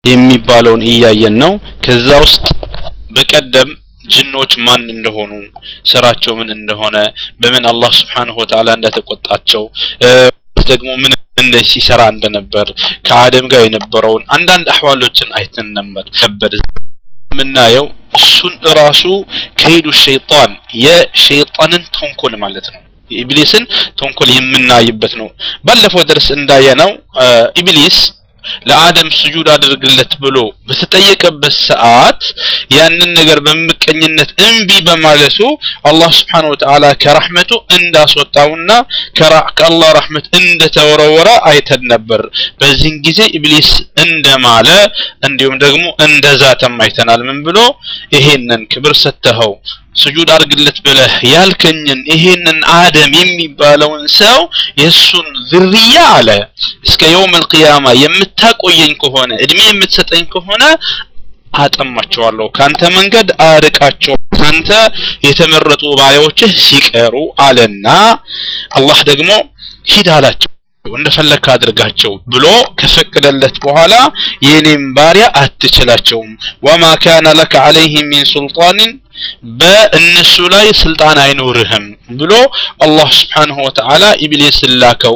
የሚባለውን እያየን ነው ከዛ ውስጥ በቀደም ጅኖች ማን እንደሆኑ ስራቸው ምን እንደሆነ በምን አላህ ስብሓንሁ ወተዓላ እንደተቆጣቸው ደግሞ ምን እንደ ሲሰራ እንደነበር ከአደም ጋር የነበረውን አንዳንድ አህዋሎችን አይተን ነበር ነበር የምናየው እሱን ራሱ ከሄዱ ሸይጣን የሸይጣንን ተንኮል ማለት ነው የኢብሊስን ተንኮል የምናይበት ነው ባለፈው ደርስ እንዳየነው ኢብሊስ ለአደም ስጁድ አድርግለት ብሎ በተጠየቀበት ሰዓት ያንን ነገር በምቀኝነት እምቢ በማለቱ አላህ ስብሓን ወተዓላ ከራሕመቱ እንዳስወጣውና ከአላህ ረሕመት እንደተወረወረ አይተን ነበር በዚህን ጊዜ ኢብሊስ እንደማለ እንዲሁም ደግሞ እንደዛተም አይተናል ምን ብሎ ይሄንን ክብር ሰተኸው ስጁድ አድርግለት ብለህ ያልከኝን ይሄንን አደም የሚባለውን ሰው የእሱን ዝርያ አለ እስከ የውም አልቅያማ የምታቆየኝ ከሆነ እድሜ የምትሰጠኝ ከሆነ አጠማቸዋለሁ ካንተ መንገድ አርቃቸው ካንተ የተመረጡ ባሪያዎችህ ሲቀሩ አለና አላህ ደግሞ ሂድ አላቸው እንደፈለግክ አድርጋቸው ብሎ ከፈቀደለት በኋላ የኔም ባሪያ አትችላቸውም ወማ ካነ ለከ አለይህም ሚን ሱልጣንን በእነሱ ላይ ስልጣን አይኖርህም ብሎ አላህ ስብሓንሁ ወተዓላ ኢብሊስ ላከው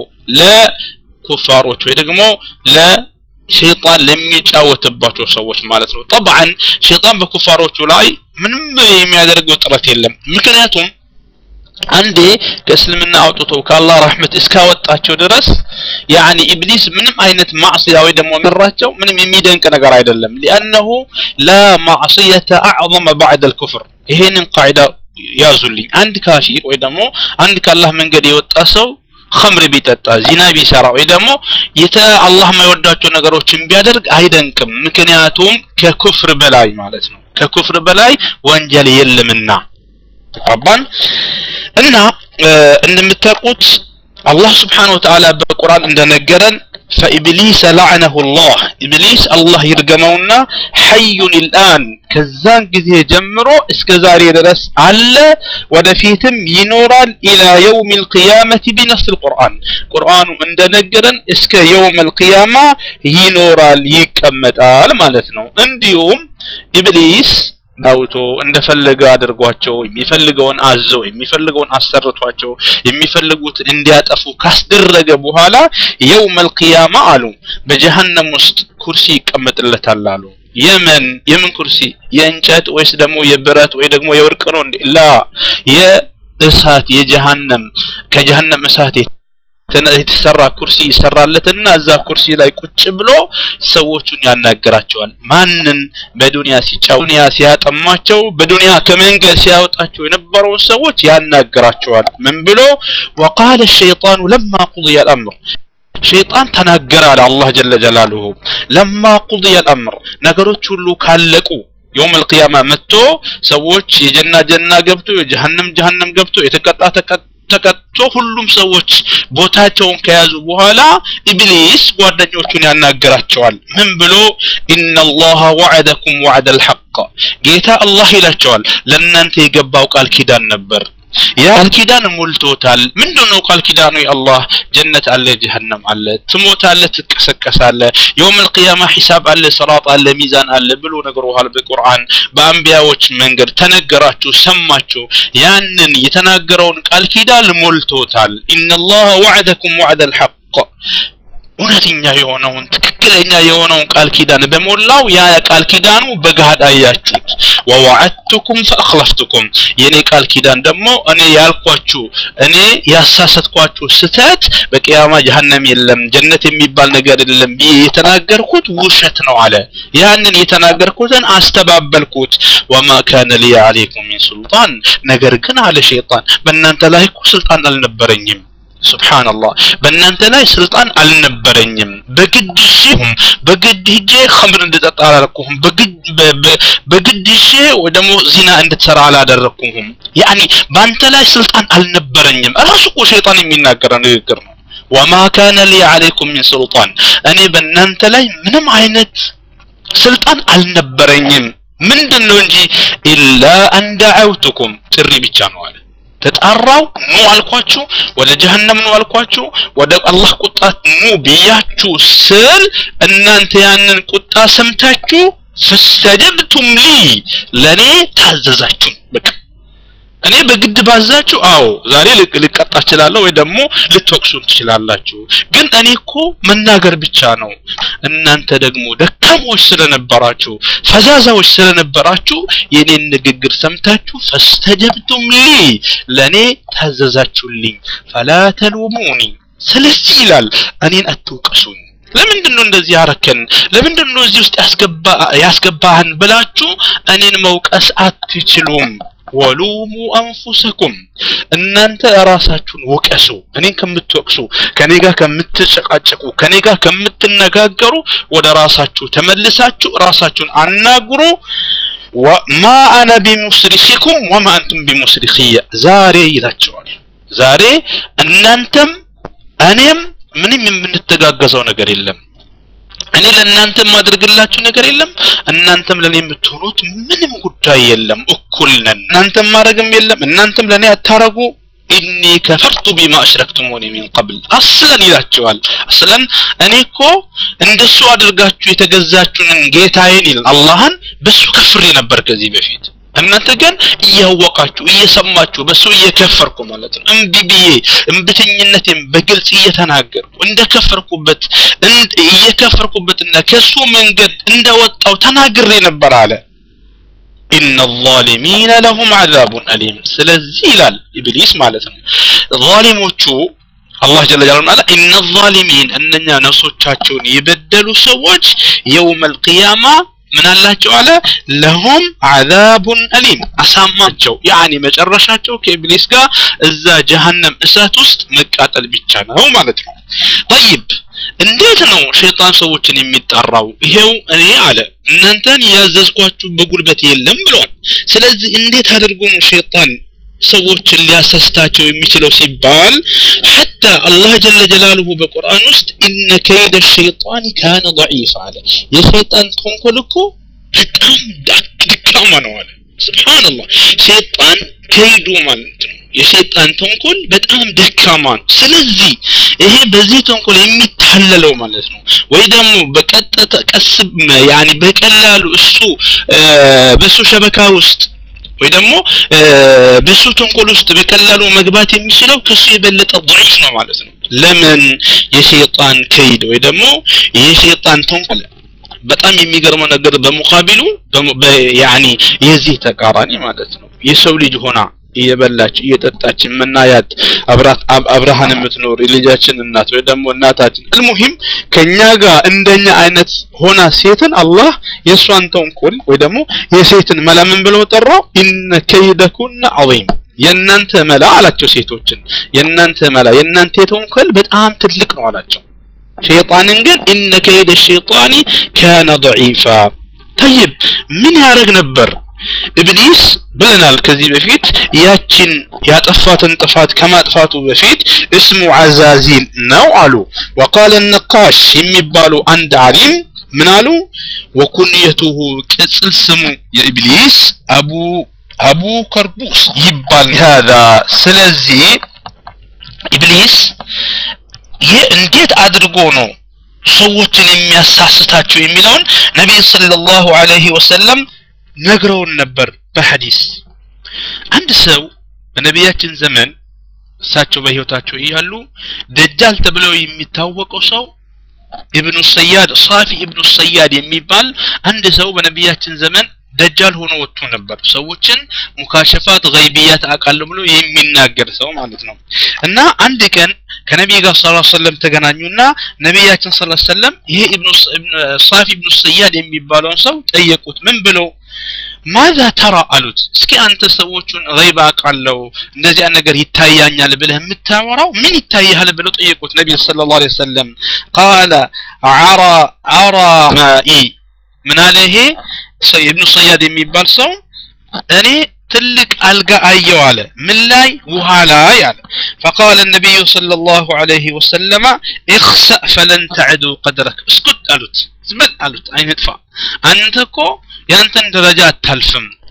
ለኩፋሮች ወይ ደግሞ ለ ሸይጣን ለሚጫወትባቸው ሰዎች ማለት ነው ጠብዓን ሸይጣን በኩፋሮቹ ላይ ምንም የሚያደርገው ጥረት የለም ምክንያቱም አንዴ ከእስልምና አውጥቶ ከአላህ ረሕመት እስካወጣቸው ድረስ ያኒ ኢብሊስ ምንም አይነት ማዕስያ ወይ ደግሞ መራቸው ምንም የሚደንቅ ነገር አይደለም ሊአነሁ ላ ማዕስየተ አዕظመ ባዕድ አልኩፍር ይሄንን ቃዒዳ ያዙልኝ አንድ ካፊር ወይ ደግሞ አንድ ከአላህ መንገድ የወጣ ሰው ኸምር ቢጠጣ ዚና ቢሰራ ወይ ደግሞ የተ አላህ የማይወዳቸው ነገሮችን ቢያደርግ አይደንቅም ምክንያቱም ከኩፍር በላይ ማለት ነው ከኩፍር በላይ ወንጀል የለምና ተቀባን እና እንደምታውቁት አላህ ስብሓን ወተዓላ በቁርአን እንደነገረን ፈኢብሊስ ለዐነሁ ላህ ኢብሊስ አላህ ይርገመውና ሐዩን ልአን ከዛን ጊዜ ጀምሮ እስከ ዛሬ ድረስ አለ ወደፊትም ይኖራል ኢላ የውም ልቅያመት ቢነፍስ ልቁርአን ቁርአኑ እንደነገረን እስከ የውም ልቅያማ ይኖራል ይቀመጣል ማለት ነው እንዲሁም ኢብሊስ ዳውቶ እንደፈለገ አድርጓቸው የሚፈልገውን አዘው የሚፈልገውን አሰርቷቸው የሚፈልጉት እንዲያጠፉ ካስደረገ በኋላ የውም አልቅያማ አሉ በጀሃነም ውስጥ ኩርሲ ይቀመጥለታል አሉ የምን የምን ኩርሲ የእንጨት ወይስ ደግሞ የብረት ወይ ደግሞ የወርቅ ነው እንዴ ላ የእሳት የጀሃነም ከጀሃነም እሳት የተሰራ ኩርሲ ይሰራለትና እዛ ኩርሲ ላይ ቁጭ ብሎ ሰዎቹን ያናገራቸዋል ማንን በዱንያ ሲጫው ዱንያ ሲያጠማቸው በዱንያ ከመንገድ ሲያወጣቸው የነበረውን ሰዎች ያናገራቸዋል ምን ብሎ ወቃለ ሸይጣኑ ለማ ቁضي الامر ሸይጣን ተናገረ አለ አላህ ጀለ ጀላሉሁ ለማ ቁضي الامر ነገሮች ሁሉ ካለቁ የውም አልቅያማ መጥቶ ሰዎች የጀና ጀና ገብቶ የጀሃነም ጀሃነም ገብቶ የተቀጣ ተቀጣ ተቀጥቶ ሁሉም ሰዎች ቦታቸውን ከያዙ በኋላ ኢብሊስ ጓደኞቹን ያናገራቸዋል ምን ብሎ ኢነላሃ ወዐደኩም ወዐደ አልሐቅ ጌታ አላህ ይላቸዋል ለእናንተ የገባው ቃል ኪዳን ነበር ያ ቃል ኪዳን ሞልቶታል ምንድነው ቃል ኪዳኑ የአላህ ጀነት አለ ጀሃነም አለ ትሞታለ ትቀሰቀሳለ የውም አልቅያማ ሒሳብ አለ ሰራጥ አለ ሚዛን አለ ብሎ ነግሮሃል በቁርአን በአንቢያዎች መንገድ ተነገራችሁ ሰማችሁ ያንን የተናገረውን ቃል ኪዳን ሞልቶታል ኢነላህ ወዐደኩም ወዐደ አልሐቅ እውነተኛ የሆነውን ትክክለኛ የሆነውን ቃል ኪዳን በሞላው ያ ቃል ኪዳኑ በገሃድ አያችሁት ወወዐድቱኩም ፈአኽለፍቱኩም የኔ ቃል ኪዳን ደግሞ እኔ ያልኳችሁ እኔ ያሳሰትኳችሁ ስተት በቅያማ ጀሃነም የለም ጀነት የሚባል ነገር የለም ብዬ የተናገርኩት ውሸት ነው አለ ያንን የተናገርኩትን አስተባበልኩት ወማ ካነ ሊ አለይኩም ሚን ሱልጣን ነገር ግን አለ ሸይጣን በእናንተ ላይ እኮ ስልጣን አልነበረኝም ሱብሃንአላህ በእናንተ ላይ ስልጣን አልነበረኝም በግድ ሺሁም በግድ ሂጄ ኸምር እንድጠጣ አላደረኩህም በግድ ሂጄ ወይ ደግሞ ዚና እንድትሰራ አላደረኩህም ያኒ በአንተ ላይ ስልጣን አልነበረኝም ራሱ እኮ ሸይጣን የሚናገረው ንግግር ነው ወማ ካነ ሊ አለይኩም ሚን ሱልጣን እኔ በእናንተ ላይ ምንም አይነት ስልጣን አልነበረኝም ምንድን ነው እንጂ ኢላ አን ደዐውቱኩም ጥሪ ብቻ ነው አለ ተጣራው ኑ አልኳችሁ ወደ ጀሀነም ኑ አልኳችሁ ወደ አላህ ቁጣ ኑ ብያችሁ ስል እናንተ ያንን ቁጣ ሰምታችሁ ፈስተጀብቱም ሊ ለኔ ታዘዛችሁ በቃ እኔ በግድ ባዛችሁ አዎ ዛሬ ልቀጣ እችላለሁ ወይ ደግሞ ልትወቅሱን ትችላላችሁ ግን እኔ እኮ መናገር ብቻ ነው እናንተ ደግሞ ደካሞች ስለነበራችሁ ፈዛዛዎች ስለነበራችሁ የኔን ንግግር ሰምታችሁ ፈስተጀብቱም ሊ ለኔ ታዘዛችሁልኝ ፈላ ተሉሙኒ ስለዚህ ይላል እኔን አትውቀሱኝ ለምንድን ነው እንደዚህ ያረከን ለምንድን ነው እዚህ ውስጥ ያስገባ ያስገባህን ብላችሁ እኔን መውቀስ አትችሉም ወሉሙ አንፉሰኩም እናንተ ራሳችሁን ወቀሱ እኔን ከምትወቅሱ ከኔ ጋር ከምትጨቃጨቁ ከኔ ጋር ከምትነጋገሩ ወደ ራሳችሁ ተመልሳችሁ ራሳችሁን አናግሩ ማ አነ ቢሙስሪኪኩም ወማ አንቱም ቢሙስሪክየ ዛሬ ይላቸዋል ዛሬ እናንተም እኔም ምንም የምንተጋገዘው ነገር የለም እኔ ለእናንተ የማደርግላችሁ ነገር የለም እናንተም ለእኔ የምትሆኑት ምንም ጉዳይ የለም እኩል ነን እናንተም ማድረግም የለም እናንተም ለእኔ አታረጉ ኢኒ ከፈርቱ ቢማ አሽረክቱሙኒ ሚን ቀብል አስለን ይላቸዋል አስለን እኔ እኮ እንደሱ አድርጋችሁ የተገዛችሁንን ጌታዬን ይል አላህን በሱ ከፍሬ ነበር ከዚህ በፊት እናንተ ግን እያወቃችሁ እየሰማችሁ በሱ እየከፈርኩ ማለት ነው እምቢ ብዬ እምብተኝነቴን በግልጽ እየተናገርኩ እንደከፈርኩበት እየከፈርኩበትና ከሱ መንገድ እንደወጣው ተናግሬ ነበር አለ ኢነ ዛሊሚነ ለሁም አዛቡን አሊም ስለዚህ ይላል ኢብሊስ ማለት ነው ዛሊሞቹ አላህ ጀለ ጀላሉ አለ ኢነ ዛሊሚን እነኛ ነፍሶቻቸውን የበደሉ ሰዎች የውም አልቅያማ ምን አላቸው አለ ለሁም አዛቡን አሊም አሳማቸው ያኒ መጨረሻቸው ከኢብሊስ ጋር እዛ ጀሃነም እሳት ውስጥ መቃጠል ብቻ ነው ማለት ነው طيب እንዴት ነው ሸይጣን ሰዎችን የሚጠራው ይሄው እኔ አለ እናንተን ያዘዝኳችሁ በጉልበት የለም ብሏል ስለዚህ እንዴት አድርጎ ነው ሸይጣን ሰዎችን ሊያሳስታቸው የሚችለው ሲባል ሐታ አላህ ጀለ ጀላሉሁ በቁርአን ውስጥ ኢነ ከይደ ሸይጣን ካነ ضعيف አለ የሸይጣን ተንኮል እኮ በጣም ደካማ ነው አለ ስብሓንላህ ሸይጣን ከይዱ ማለት ነው የሸይጣን ተንኮል በጣም ደካማ ነው ስለዚህ ይሄ በዚህ ተንኮል የሚታለለው ማለት ነው ወይ ደግሞ በቀጥታ ቀስ ያኒ በቀላሉ እሱ በሱ ሸበካ ውስጥ ወይ ደግሞ በሱ ተንኮል ውስጥ በቀላሉ መግባት የሚችለው ከሱ የበለጠ ضعيف ነው ማለት ነው ለምን የሸይጣን ከይድ ወይ ደግሞ የሸይጣን ተንኮል በጣም የሚገርመው ነገር በሙቃቢሉ ያኒ የዚህ ተቃራኒ ማለት ነው የሰው ልጅ ሆና እየበላች እየጠጣች የምናያት አብራት አብርሃን የምትኖር የልጃችን እናት ወይ ደግሞ እናታችን አልሙሂም ከኛ ጋር እንደኛ አይነት ሆና ሴትን አላህ የእሷን ተንኮል ወይ ደግሞ የሴትን መላ ምን ብለው ጠራው ኢነ ከይደኩነ ዐዚም የእናንተ መላ አላቸው ሴቶችን የእናንተ መላ የእናንተ የተንኮል በጣም ትልቅ ነው አላቸው ሸይጣንን ግን ኢነ ከይደ ሸይጣኒ ካነ ضعيፋ طيب ምን ያደርግ ነበር ኢብሊስ ብለናል ከዚህ በፊት ያችን ያጠፋትን ጥፋት ከማጥፋቱ በፊት እስሙ አዛዚል ነው አሉ ወቃለ ነቃሽ የሚባሉ አንድ አሊም ምን አሉ ወኩንየቱሁ ቅጽል ስሙ የኢብሊስ አቡ አቡ ከርቡስ ይባል ሀዛ ስለዚህ ኢብሊስ ይህ እንዴት አድርጎ ነው ሰዎችን የሚያሳስታቸው የሚለውን ነቢይ ሰለላሁ ዐለይሂ ወሰለም ነግረውን ነበር በሐዲስ አንድ ሰው በነቢያችን ዘመን እሳቸው በህይወታቸው እያሉ ደጃል ተብለው የሚታወቀው ሰው ኢብኑ ሰያድ ሳፊ ኢብኑ ሰያድ የሚባል አንድ ሰው በነቢያችን ዘመን ደጃል ሆኖ ወጥቶ ነበር ሰዎችን ሙካሸፋት ገይቢያት አውቃለሁ ብሎ የሚናገር ሰው ማለት ነው እና አንድ ቀን ከነቢይ ጋር ሰለላሁ ዐለይሂ ወሰለም ተገናኙና ነቢያችን ሰለላሁ ዐለይሂ ወሰለም ይሄ ኢብኑ ሳፊ ኢብኑ ሰያድ የሚባለውን ሰው ጠየቁት ምን ብለው ማዛ ተራ አሉት እስኪ አንተ ሰዎቹን ገይብ አውቃለሁ እንደዚያ ነገር ይታያኛል ብለህ የምታወራው ምን ይታያል ብለው ጠየቁት ነቢይ ሰለላሁ ዐለይሂ ወሰለም ቃለ አራ አራ ማኢ ምን አለ ይሄ ኢብኑ ሰያድ የሚባል ሰው እኔ ትልቅ አልጋ አየው አለ ምን ላይ ውሃ ላይ አለ فقال النبي صلى الله عليه وسلم اخسأ فلن تعدو قدرك اسكت አሉት ዝም በል አሉት አይነጥፋ አንተ እኮ ያንተን ደረጃ አታልፍም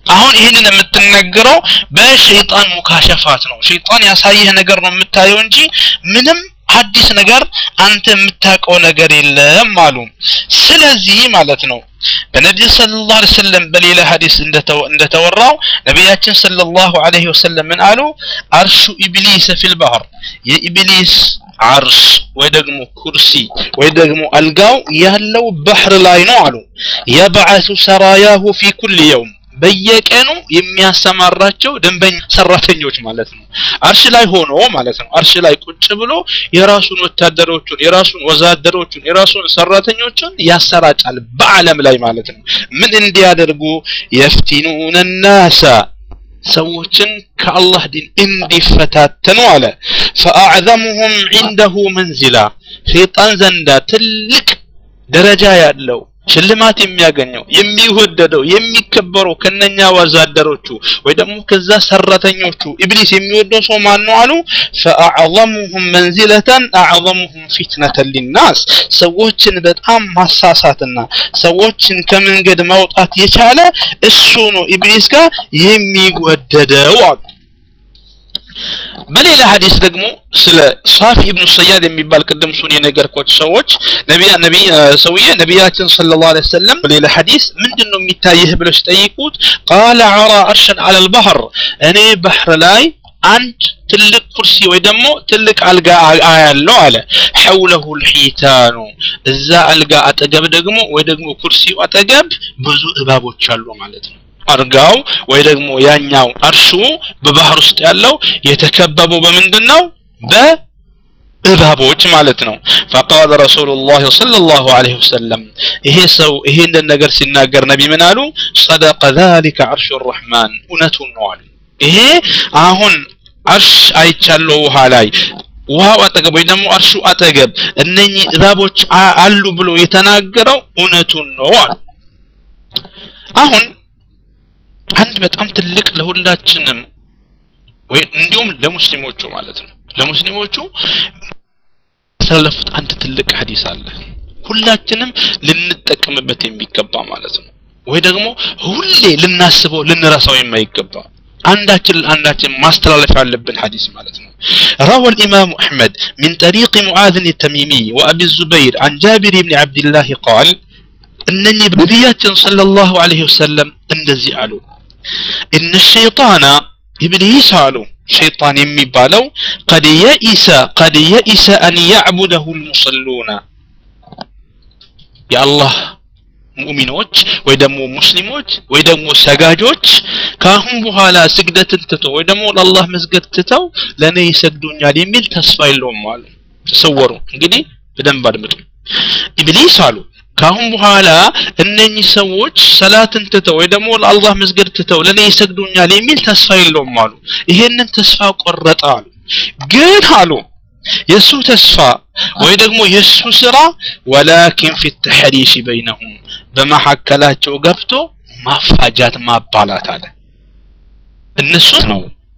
አሁን ይህንን የምትነገረው በሸይጣን ሙካሸፋት ነው ሸይጣን ያሳየህ ነገር ነው የምታየው እንጂ ምንም አዲስ ነገር አንተ የምታውቀው ነገር የለም አሉ ስለዚህ ማለት ነው በነቢዩ ሰለላሁ ዐለይሂ ወሰለም በሌላ ሐዲስ እንደተወራው ነቢያችን ሰለላሁ ዐለይሂ ወሰለም ምን አሉ አርሹ ኢብሊስ ፊል ባህር የኢብሊስ አርሽ ወይ ደግሞ ኩርሲ ወይ ደግሞ አልጋው ያለው ባህር ላይ ነው አሉ የበዓቱ ሰራያሁ ፊ ኩል የውም በየቀኑ የሚያሰማራቸው ደንበኛ ሰራተኞች ማለት ነው አርሽ ላይ ሆኖ ማለት ነው አርሽ ላይ ቁጭ ብሎ የራሱን ወታደሮቹን የራሱን ወዛደሮቹን የራሱን ሰራተኞቹን ያሰራጫል በአለም ላይ ማለት ነው ምን እንዲያደርጉ የፍቲኑነ ናሳ ሰዎችን ከአላህ ዲን እንዲፈታተኑ አለ ፈአዕዘሙሁም ዒንደሁ መንዚላ ሸይጣን ዘንዳ ትልቅ ደረጃ ያለው ሽልማት የሚያገኘው የሚወደደው የሚከበረው ከነኛ ወዛደሮቹ ወይ ደግሞ ከዛ ሰራተኞቹ ኢብሊስ የሚወደው ሰው ማን ነው አሉ ፈአዕظሙሁም መንዚለተን አዕظሙሁም ፊትነተን ሊናስ ሰዎችን በጣም ማሳሳትና ሰዎችን ከመንገድ ማውጣት የቻለ እሱ ነው ኢብሊስ ጋር የሚወደደው አሉ በሌላ ሐዲስ ደግሞ ስለ ሳፊ ኢብኑ ሰያድ የሚባል ቅድም ሱን የነገርኳቸው ሰዎች ነቢያ ነቢይ ሰውዬ ነቢያችን ሰለላሁ ዐለይሂ ወሰለም በሌላ ሐዲስ ምንድን ነው የሚታይህ ብለው ሲጠይቁት ቃለ አራ አርሸን አለል ባህር እኔ ባህር ላይ አንድ ትልቅ ኩርሲ ወይ ደግሞ ትልቅ አልጋ አያለው አለ ሐውለሁ ልሒታኑ እዛ አልጋ አጠገብ ደግሞ ወይ ደግሞ ኩርሲው አጠገብ ብዙ እባቦች አሉ ማለት ነው አርጋው ወይ ደግሞ ያኛው አርሹ በባህር ውስጥ ያለው የተከበበው በምንድን ነው በእባቦች ማለት ነው ፈቃለ ረሱሉላህ ሰለላሁ ዐለይሂ ወሰለም ይሄ ሰው ይሄንን ነገር ሲናገር ነቢ ምን አሉ ሰደቀ ዛሊከ አርሹ ረሕማን እውነቱን ነው አሉ ይሄ አሁን አርሽ አይቻለው ውሃ ላይ ውሃው አጠገብ ወይ ደግሞ አርሹ አጠገብ እነኚህ እባቦች አሉ ብሎ የተናገረው እውነቱን ነው አሉ አሁን አንድ በጣም ትልቅ ለሁላችንም ወይ እንዲሁም ለሙስሊሞቹ ማለት ነው ለሙስሊሞቹ ያስተላለፉት አንድ ትልቅ ሐዲስ አለ ሁላችንም ልንጠቀምበት የሚገባ ማለት ነው ወይ ደግሞ ሁሌ ልናስበው ልንረሳው የማይገባ አንዳችን አንዳችን ማስተላለፍ ያለብን ሐዲስ ማለት ነው روى الإمام أحمد من طريق معاذ التميمي وأبي الزبير عن جابر بن عبد الله قال أنني بنبيات صلى الله عليه وسلم እንደዚህ አሉ إن الشيطان إبليس አሉ ሸይጣን የሚባለው قد يئس قد يئس أن يعبده المصلون የአላህ ሙእሚኖች ወይ ደግሞ ሙስሊሞች ወይ ደግሞ ሰጋጆች ከአሁን በኋላ ስግደትን ትተው ወይ ደግሞ ለአላህ መስገድ ትተው ለእኔ ይሰግዱኛል የሚል ተስፋ የለውም አሉ ተሰወሩ እንግዲህ በደንብ አድምጡ ኢብሊስ አሉ ከአሁን በኋላ እነኚህ ሰዎች ሰላትን ትተው ወይ ደግሞ ለአላህ መስገድ ትተው ለእኔ ይሰግዱኛል የሚል ተስፋ የለውም አሉ ይሄንን ተስፋ ቆረጠ አሉ ግን አሉ የእሱ ተስፋ ወይ ደግሞ የእሱ ስራ ወላኪን ፊ ተሕሪሽ በይነሁም በመካከላቸው ገብቶ ማፋጃት ማባላት አለ እነሱ ነው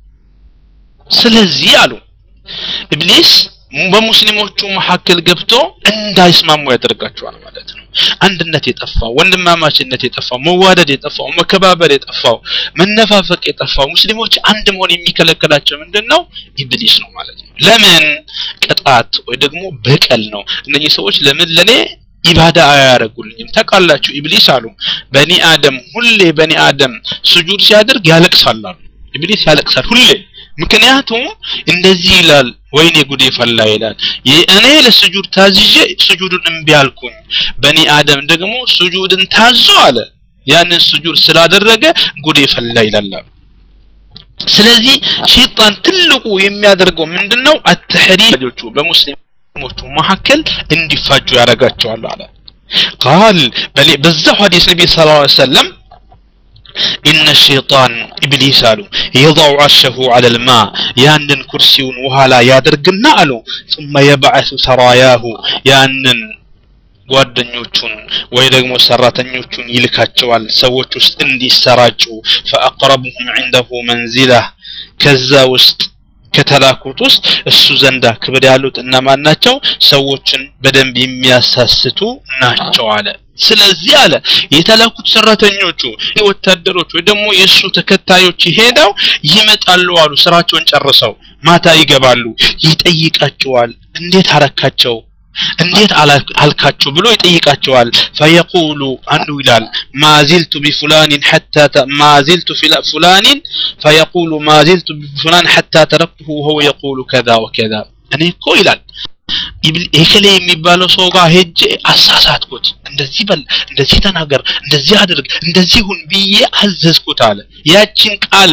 ስለዚህ አሉ ኢብሊስ በሙስሊሞቹ መካከል ገብቶ እንዳይስማሙ ያደርጋቸዋል ማለት ነው አንድነት የጠፋው ወንድማማችነት የጠፋው መዋደድ የጠፋው መከባበር የጠፋው መነፋፈቅ የጠፋው ሙስሊሞች አንድ መሆን የሚከለከላቸው ምንድን ነው ኢብሊስ ነው ማለት ነው ለምን ቅጣት ወይ ደግሞ በቀል ነው እነኚህ ሰዎች ለምን ለኔ ኢባዳ አያደርጉልኝም ታውቃላችሁ ኢብሊስ አሉ በኒ አደም ሁሌ በኒ አደም ስጁድ ሲያደርግ ያለቅሳል አሉ ኢብሊስ ያለቅሳል ሁሌ ምክንያቱም እንደዚህ ይላል ወይኔ ጉዴ ፈላ ይላል እኔ ለስጁድ ታዝዤ ስጁድን እምቢ አልኩኝ በኒ አደም ደግሞ ስጁድን ታዞ አለ ያንን ስጁድ ስላደረገ ጉዴ ፈላ ይላል ስለዚህ ሸይጣን ትልቁ የሚያደርገው ምንድነው አተሕሪጆቹ በሙስሊሞቹ መካከል እንዲፋጁ ያደርጋቸዋል አለ ቃል በዛው ሐዲስ ነቢ ስ ላ ሰለም إن الشيطان إبليس አሉ يضع عرشه على الماء ያንን ኩርሲውን ውሃ ላይ ያደርግና አሉ ثم يبعث سراياه ያንን ጓደኞቹን ወይ ደግሞ ሰራተኞቹን ይልካቸዋል ሰዎች ውስጥ እንዲሰራጩ فأقربهم عنده منزلة ከዛ ውስጥ ከተላኩት ውስጥ እሱ ዘንዳ ክብር ያሉት እነማን ናቸው? ሰዎችን በደንብ የሚያሳስቱ ናቸው አለ። ስለዚህ አለ የተላኩት ሰራተኞቹ ወታደሮች ወይ ደግሞ የእሱ ተከታዮች ሄደው ይመጣሉ አሉ። ስራቸውን ጨርሰው ማታ ይገባሉ። ይጠይቃቸዋል። እንዴት አረካቸው እንዴት አልካቸው ብሎ ይጠይቃቸዋል። ፈየቁሉ አንዱ ይላል ማዚልቱ ቢፉላኒን ሐታ ማዚልቱ ፉላኒን ፈየቁሉ ማዚልቱ ቢፉላን ሐታ ተረክቱሁ ወሁወ የቁሉ ከዛ ወከዛ እኔ እኮ ይላል ኤከሌ የሚባለው ሰው ጋር ሄጄ አሳሳትኩት፣ እንደዚህ በል፣ እንደዚህ ተናገር፣ እንደዚህ አድርግ፣ እንደዚህ ሁን ብዬ አዘዝኩት አለ። ያችን ቃል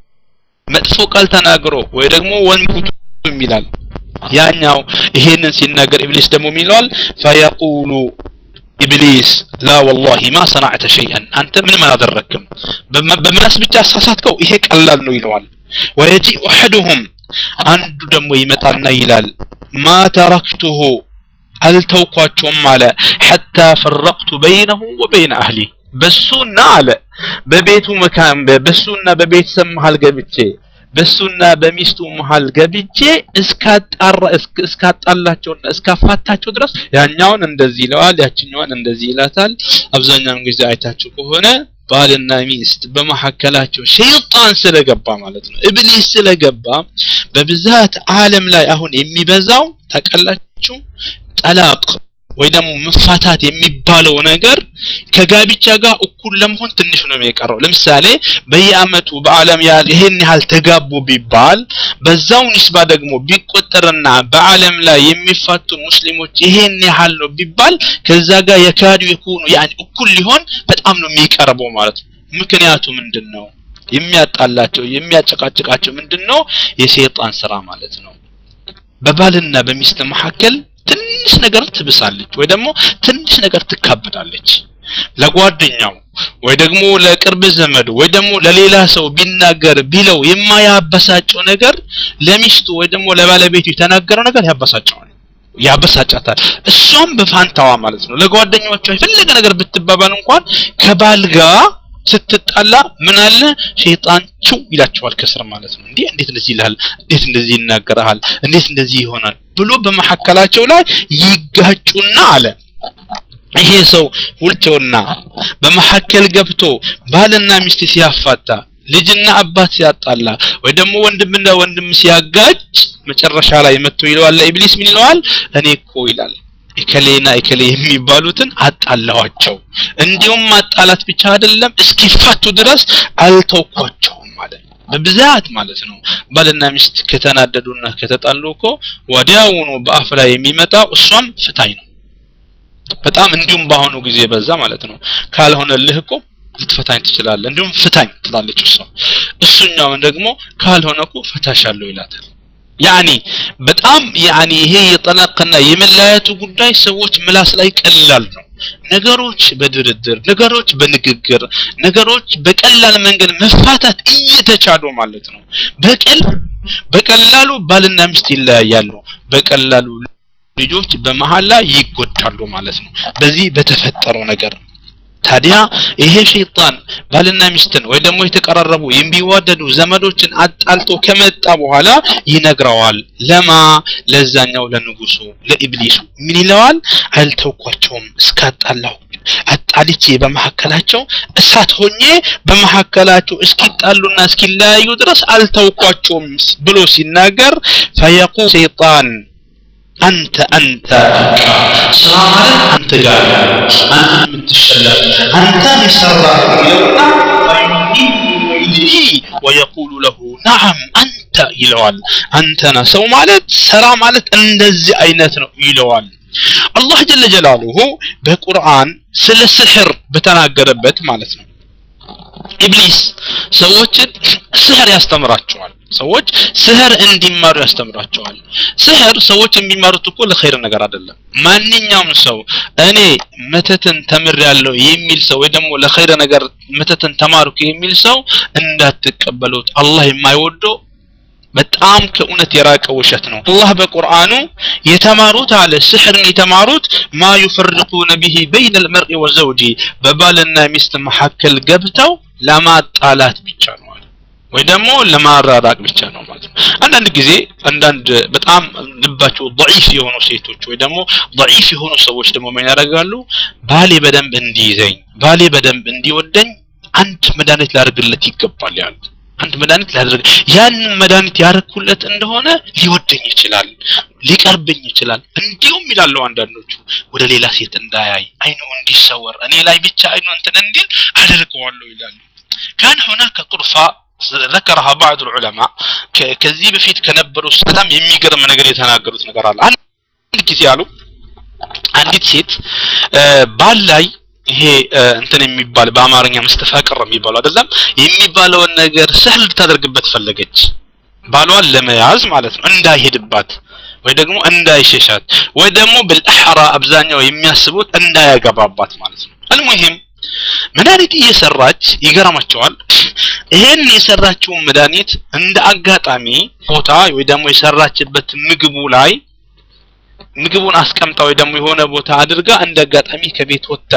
መጥፎ ቃል ተናግሮ ወይ ደግሞ ወንኩቱ ይላል ያኛው ይሄንን ሲናገር ኢብሊስ ደግሞ ይለዋል ፈየቁሉ ኢብሊስ ላ ወላሂ ማ ሰናዕተ ሸይአን አንተ ምንም አላደረክም በምላስ ብቻ አሳሳትከው ይሄ ቀላል ነው ይለዋል ወየጂኡ አሐዱሁም አንዱ ደግሞ ይመጣና ይላል ማ ተረክቱሁ አልተውኳቸውም አለ ሐታ ፈረቅቱ በይነሁ ወበይነ አህሊ በሱና አለ በቤቱ መካን በሱና በቤተሰብ መሃል ገብቼ በሱና በሚስቱ መሃል ገብቼ እስካጣራ እስካጣላቸውና እስካፋታቸው ድረስ ያኛውን እንደዚህ ይለዋል፣ ያችኛዋን እንደዚህ ይላታል። አብዛኛውን ጊዜ አይታችሁ ከሆነ ባልና ሚስት በመካከላቸው ሸይጣን ስለገባ ማለት ነው፣ ኢብሊስ ስለገባ በብዛት ዓለም ላይ አሁን የሚበዛው ታውቃላችሁ ጠላቅ ወይ ደግሞ መፋታት የሚባለው ነገር ከጋብቻ ጋር እኩል ለመሆን ትንሽ ነው የሚቀረው። ለምሳሌ በየአመቱ በዓለም ያህል ይሄን ያህል ተጋቡ ቢባል በዛው ኒስባ ደግሞ ቢቆጠርና በዓለም ላይ የሚፋቱ ሙስሊሞች ይሄን ያህል ነው ቢባል ከዛ ጋር የካዱ የኩኑ ያኒ እኩል ሊሆን በጣም ነው የሚቀርበው ማለት ነው። ምክንያቱ ምንድን ነው? የሚያጣላቸው የሚያጨቃጭቃቸው ምንድን ነው? የሰይጣን ስራ ማለት ነው። በባልና በሚስት መካከል ትንሽ ነገር ትብሳለች ወይ ደግሞ ትንሽ ነገር ትካበዳለች። ለጓደኛው ወይ ደግሞ ለቅርብ ዘመዱ ወይ ደግሞ ለሌላ ሰው ቢናገር ቢለው የማያበሳጨው ነገር ለሚስቱ ወይ ደግሞ ለባለቤቱ የተናገረው ነገር ያበሳጨዋል ያበሳጫታል። እሷም በፋንታዋ ማለት ነው ለጓደኞቿ የፈለገ ነገር ብትባባል እንኳን ከባል ጋር ስትጣላ ምን አለ ሸይጣን ቹ ይላቸዋል ከስር ማለት ነው። እንዴ እንዴት እንደዚህ ይልሃል? እንዴት እንደዚህ ይናገርሃል? እንዴት እንደዚህ ይሆናል ብሎ በመሐከላቸው ላይ ይጋጩና አለ ይሄ ሰው ሁልቸውና በመሐከል ገብቶ ባልና ሚስት ሲያፋታ ልጅና አባት ሲያጣላ ወይ ደግሞ ወንድምና ወንድም ሲያጋጭ መጨረሻ ላይ መጥቶ ይለዋል ለኢብሊስ ምን ይለዋል? እኔ እኮ ይላል እከሌና እከሌ የሚባሉትን አጣላኋቸው። እንዲሁም ማጣላት ብቻ አይደለም እስኪፋቱ ድረስ አልተውኳቸውም ማለት በብዛት ማለት ነው። ባልና ሚስት ከተናደዱና ከተጣሉ እኮ ወዲያውኑ በአፍ ላይ የሚመጣው እሷም ፍታኝ ነው። በጣም እንዲሁም በአሁኑ ጊዜ በዛ ማለት ነው። ካልሆነልህ እኮ ልትፈታኝ ትችላለህ፣ እንዲሁም ፍታኝ ትላለች እሷ። እሱኛውን ደግሞ ካልሆነ እኮ ፈታሻለሁ ይላታል። ያኒ በጣም ያኒ ይሄ የጠላቅና የመለያየቱ ጉዳይ ሰዎች ምላስ ላይ ቀላል ነው። ነገሮች በድርድር ነገሮች በንግግር ነገሮች በቀላል መንገድ መፋታት እየተቻሉ ማለት ነው። በቀል በቀላሉ ባልና ሚስት ይለያያሉ። በቀላሉ ልጆች በመሀል ላይ ይጎዳሉ ማለት ነው። በዚህ በተፈጠረው ነገር ታዲያ ይሄ ሸይጣን ባልና ሚስትን ወይ ደግሞ የተቀራረቡ የሚዋደዱ ዘመዶችን አጣልቶ ከመጣ በኋላ ይነግረዋል። ለማ ለዛኛው ለንጉሱ ለኢብሊሱ ምን ይለዋል? አልተውኳቸውም እስካጣላሁ አጣልቼ በመካከላቸው እሳት ሆኜ በመካከላቸው እስኪጣሉና እስኪለያዩ ድረስ አልተውኳቸውም ብሎ ሲናገር ፈየቁ ሸይጣን አንተ አንተ ስራ ማለት አንተ ጋር አንተ የምትሸለም አንተ የሰራ ይለውና ወየቁሉ ለሁ ነዓም አንተ ይለዋል። አንተና ሰው ማለት ስራ ማለት እንደዚህ አይነት ነው ይለዋል። አላህ ጀለ ጀላሉሁ በቁርአን ስለ ስሕር በተናገረበት ማለት ነው ኢብሊስ ሰዎችን ስህር ያስተምራቸዋል። ሰዎች ስህር እንዲማሩ ያስተምራቸዋል። ስህር ሰዎች የሚማሩት እኮ ለኸይር ነገር አይደለም። ማንኛውም ሰው እኔ መተትን ተምሬያለሁ የሚል ሰው ወይ ደግሞ ለኸይር ነገር መተትን ተማርኩ የሚል ሰው እንዳትቀበሉት። አላህ የማይወደው በጣም ከእውነት የራቀ ውሸት ነው። አላህ በቁርአኑ የተማሩት አለ ስሕርን የተማሩት ማ ዩፈርቁነ ቢሂ በይነ ልመርኢ ወዘውጂ በባልና ሚስት መካከል ገብተው ለማጣላት ብቻ ነው አለ። ወይ ደግሞ ለማራራቅ ብቻ ነው ማለት ነው። አንዳንድ ጊዜ አንዳንድ በጣም ልባቸው ضعيف የሆኑ ሴቶች ወይ ደግሞ ضعيف የሆኑ ሰዎች ደግሞ ምን ያደርጋሉ? ባሌ በደንብ እንዲይዘኝ፣ ባሌ በደንብ እንዲወደኝ አንድ መድኃኒት ላደርግለት ይገባል ያሉ አንድ መድኃኒት ላደርግ ያንን መድኃኒት ያደረኩለት እንደሆነ ሊወደኝ ይችላል፣ ሊቀርብኝ ይችላል። እንዲሁም ይላሉ አንዳንዶቹ ወደ ሌላ ሴት እንዳያይ አይኑ እንዲሰወር እኔ ላይ ብቻ አይኑ እንትን እንዲል አደርገዋለሁ ይላሉ። كان هناك طرفة ذكرها بعض العلماء ከዚህ በፊት ከነበሩ በጣም የሚገርም ነገር የተናገሩት ነገር አለ። አንድ ጊዜ አሉ አንዲት ሴት ባል ላይ ይሄ እንትን የሚባል በአማርኛ መስተፋቅር የሚባለው አይደለም የሚባለውን ነገር ስህል ልታደርግበት ፈለገች። ባሏን ለመያዝ ማለት ነው እንዳይሄድባት ወይ ደግሞ እንዳይሸሻት ወይ ደግሞ بالأحرى አብዛኛው የሚያስቡት እንዳያገባባት ማለት ነው። አልሙሂም መድኃኒት እየሰራች ይገርማቸዋል። ይሄን የሰራችውን መድኃኒት እንደ አጋጣሚ ቦታ ወይ ደግሞ የሰራችበት ምግቡ ላይ ምግቡን አስቀምጣ ወይ ደግሞ የሆነ ቦታ አድርጋ እንደ አጋጣሚ ከቤት ወጥታ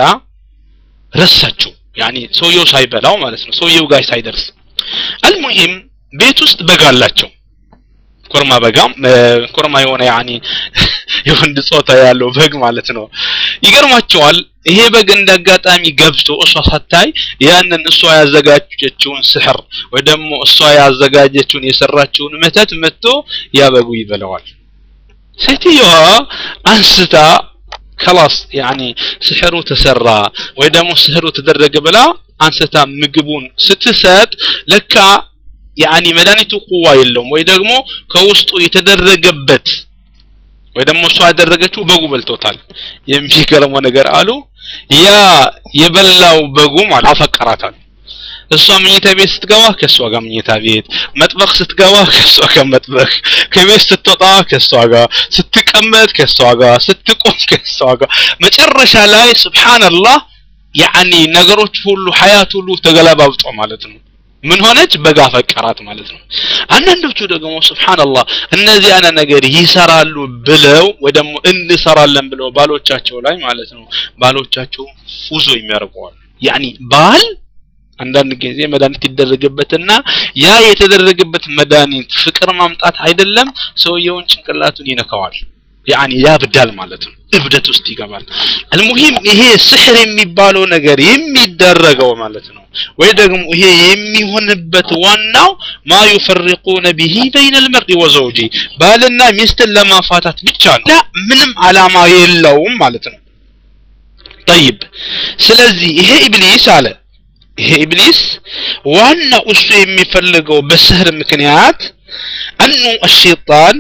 ረሳችው። ያኒ ሰውየው ሳይበላው ማለት ነው፣ ሰውየው ጋር ሳይደርስ። አልሙሂም ቤት ውስጥ በግ አላቸው። ኮርማ በጋም ኮርማ የሆነ ያኒ የወንድ ጾታ ያለው በግ ማለት ነው። ይገርማቸዋል። ይሄ በግ እንደ አጋጣሚ ገብቶ እሷ ሳታይ ያንን እሷ ያዘጋጀችውን ስሕር ወይ ደግሞ እሷ ያዘጋጀችውን የሰራችውን መተት መጥቶ ያ በጉ ይበላዋል። ሴትዮዋ አንስታ ከላስ ያኒ ስሕሩ ተሰራ ወይ ደግሞ ስሕሩ ተደረገ ብላ አንስታ ምግቡን ስትሰጥ ለካ ያኒ መድኃኒቱ ቁዋ የለውም ወይ ደግሞ ከውስጡ የተደረገበት ወይ ደግሞ እሷ ያደረገችው በጉ በልቶታል። የሚገርመው ነገር አሉ ያ የበላው በጉ ማለት አፈቀራታል። እሷ መኝታ ቤት ስትገባ ከእሷ ጋር መኝታ ቤት፣ መጥበቅ ስትገባ ከእሷ ጋር መጥበቅ፣ ከቤት ስትወጣ ከእሷ ጋር፣ ስትቀመጥ ከእሷ ጋር፣ ስትቆም ከእሷ ጋር፣ መጨረሻ ላይ ሱብሃንአላህ ያኒ ነገሮች ሁሉ ሀያት ሁሉ ተገለባብጦ ማለት ነው። ምን ሆነች? በጋ ፈቀራት ማለት ነው። አንዳንዶቹ ደግሞ ሱብሃንአላህ እነዚህ አይነት ነገር ይሰራሉ ብለው ወይ ደግሞ እንሰራለን ብለው ባሎቻቸው ላይ ማለት ነው ባሎቻቸው ፉዞ የሚያደርገዋል። ያኒ ባል አንዳንድ ጊዜ መድኃኒት ይደረግበትና ያ የተደረገበት መድኃኒት ፍቅር ማምጣት አይደለም ሰውየውን ጭንቅላቱን ይነካዋል። ያኒ ያብዳል ማለት ነው። እብደት ውስጥ ይገባል። አልሙሂም ይሄ ስሕር የሚባለው ነገር የሚደረገው ማለት ነው ወይ ደግሞ ይሄ የሚሆንበት ዋናው ማ ዩፈሪቁነ ቢሂ በይነ ልመር'i ወዘውጂ ባልና ሚስትን ለማፋታት ብቻ ነው። ምንም አላማ የለውም ማለት ነው። ጠይብ ስለዚህ ይሄ ኢብሊስ አለ ይሄ ኢብሊስ ዋናው እሱ የሚፈልገው በስህር ምክንያት አኑ አሸይጣን